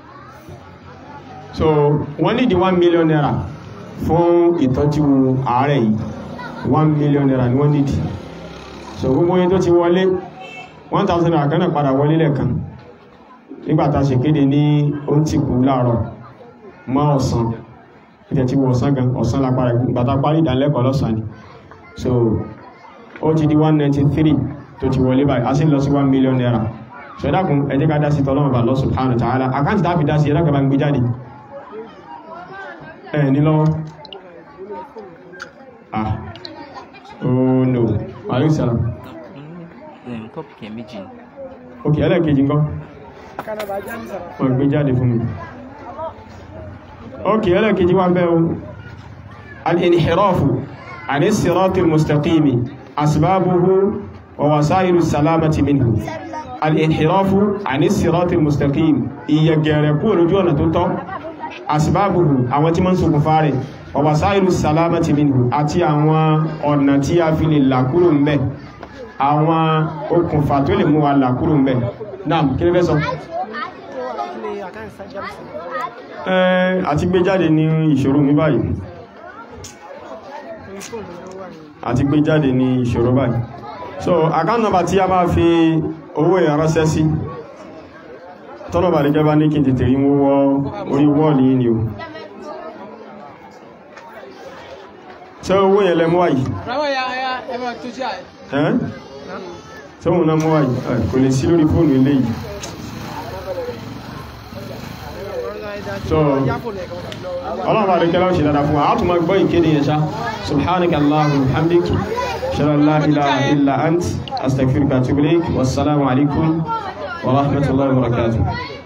so wọ́n ní di one million naira fún ìtọ́jú ààrẹ yìí one million naira ni wọ́n nídi so gbogbo yẹn tó ti wọlé one thousand naira kan náà padà wọlé lẹ́ẹ̀kan nígbàtà ṣe kéde ní oúntìkú láàárọ̀ mọ́ ọ̀sán ìtẹ̀ tí wọ́n ọ̀sán gan ọ̀sán lápára ìgbàtà parí ìdánilẹ́kọ̀ọ́ lọ́sàn ni so ó ti di one ninety three tó ti wọlé báyìí a sì lọ sí one million naira so ẹ̀dàkùn ẹ jẹ́ ká dá sí tọ́lọ́mọ̀bà Allah subhanahu wa ta'ala àkáǹtì tá fi dá sí ẹ̀dàkùn bá ń gbé jáde ẹ̀ ní lọ́wọ́ ah oh no alaihi salam tọ́pìkì méjì ok ẹlẹ́kejì ńkọ́ wọ́n gbé jáde fún mi ok ẹlẹ́kejì wá bẹ́ o al-inhirafu an as-sirati al-mustaqimi asbabuhu wa wasailu salamati minhu al-inhirafu an as-sirati al-mustaqim ìyẹ̀gẹ̀rẹ̀ kúrò lójú ọ̀nà tó tọ́ asbabuhu àwọn tí mọ́ ń ṣokùnfà rẹ̀ wa wasailu salamati minhu àti àwọn ọ̀nà tí a fi lè là kúrò ń bẹ̀ àwọn okùnfà tó lè mú wa là kúrò ń bẹ̀ náà kí ló fẹ́ sọ ẹ́ àti gbé jáde ní ìṣòro mi báyìí àti gbé jáde ní ìṣòro báyìí so account number tí a máa fi owó ìránṣẹ́ sí tọ́nà bà lè gẹ́bá ní kí n tètè rí mú wọ orí wọ́ọ̀lì yìí ni o ṣé owó yẹn lẹ mú wáyìí ẹ́ tí òun náà mú wáyìí kò lè sí lórí fóònù ilé yìí so ọlọ́run bá rí kẹ́lá ṣe dáadáa fún wa a tún máa gbọ́ ìkéde yẹn ṣá subhanaka allahumma hamdik shalla la ilaha illa ant astaghfiruka wa atubu ilaik wassalamu alaikum wa rahmatullahi wa barakatuh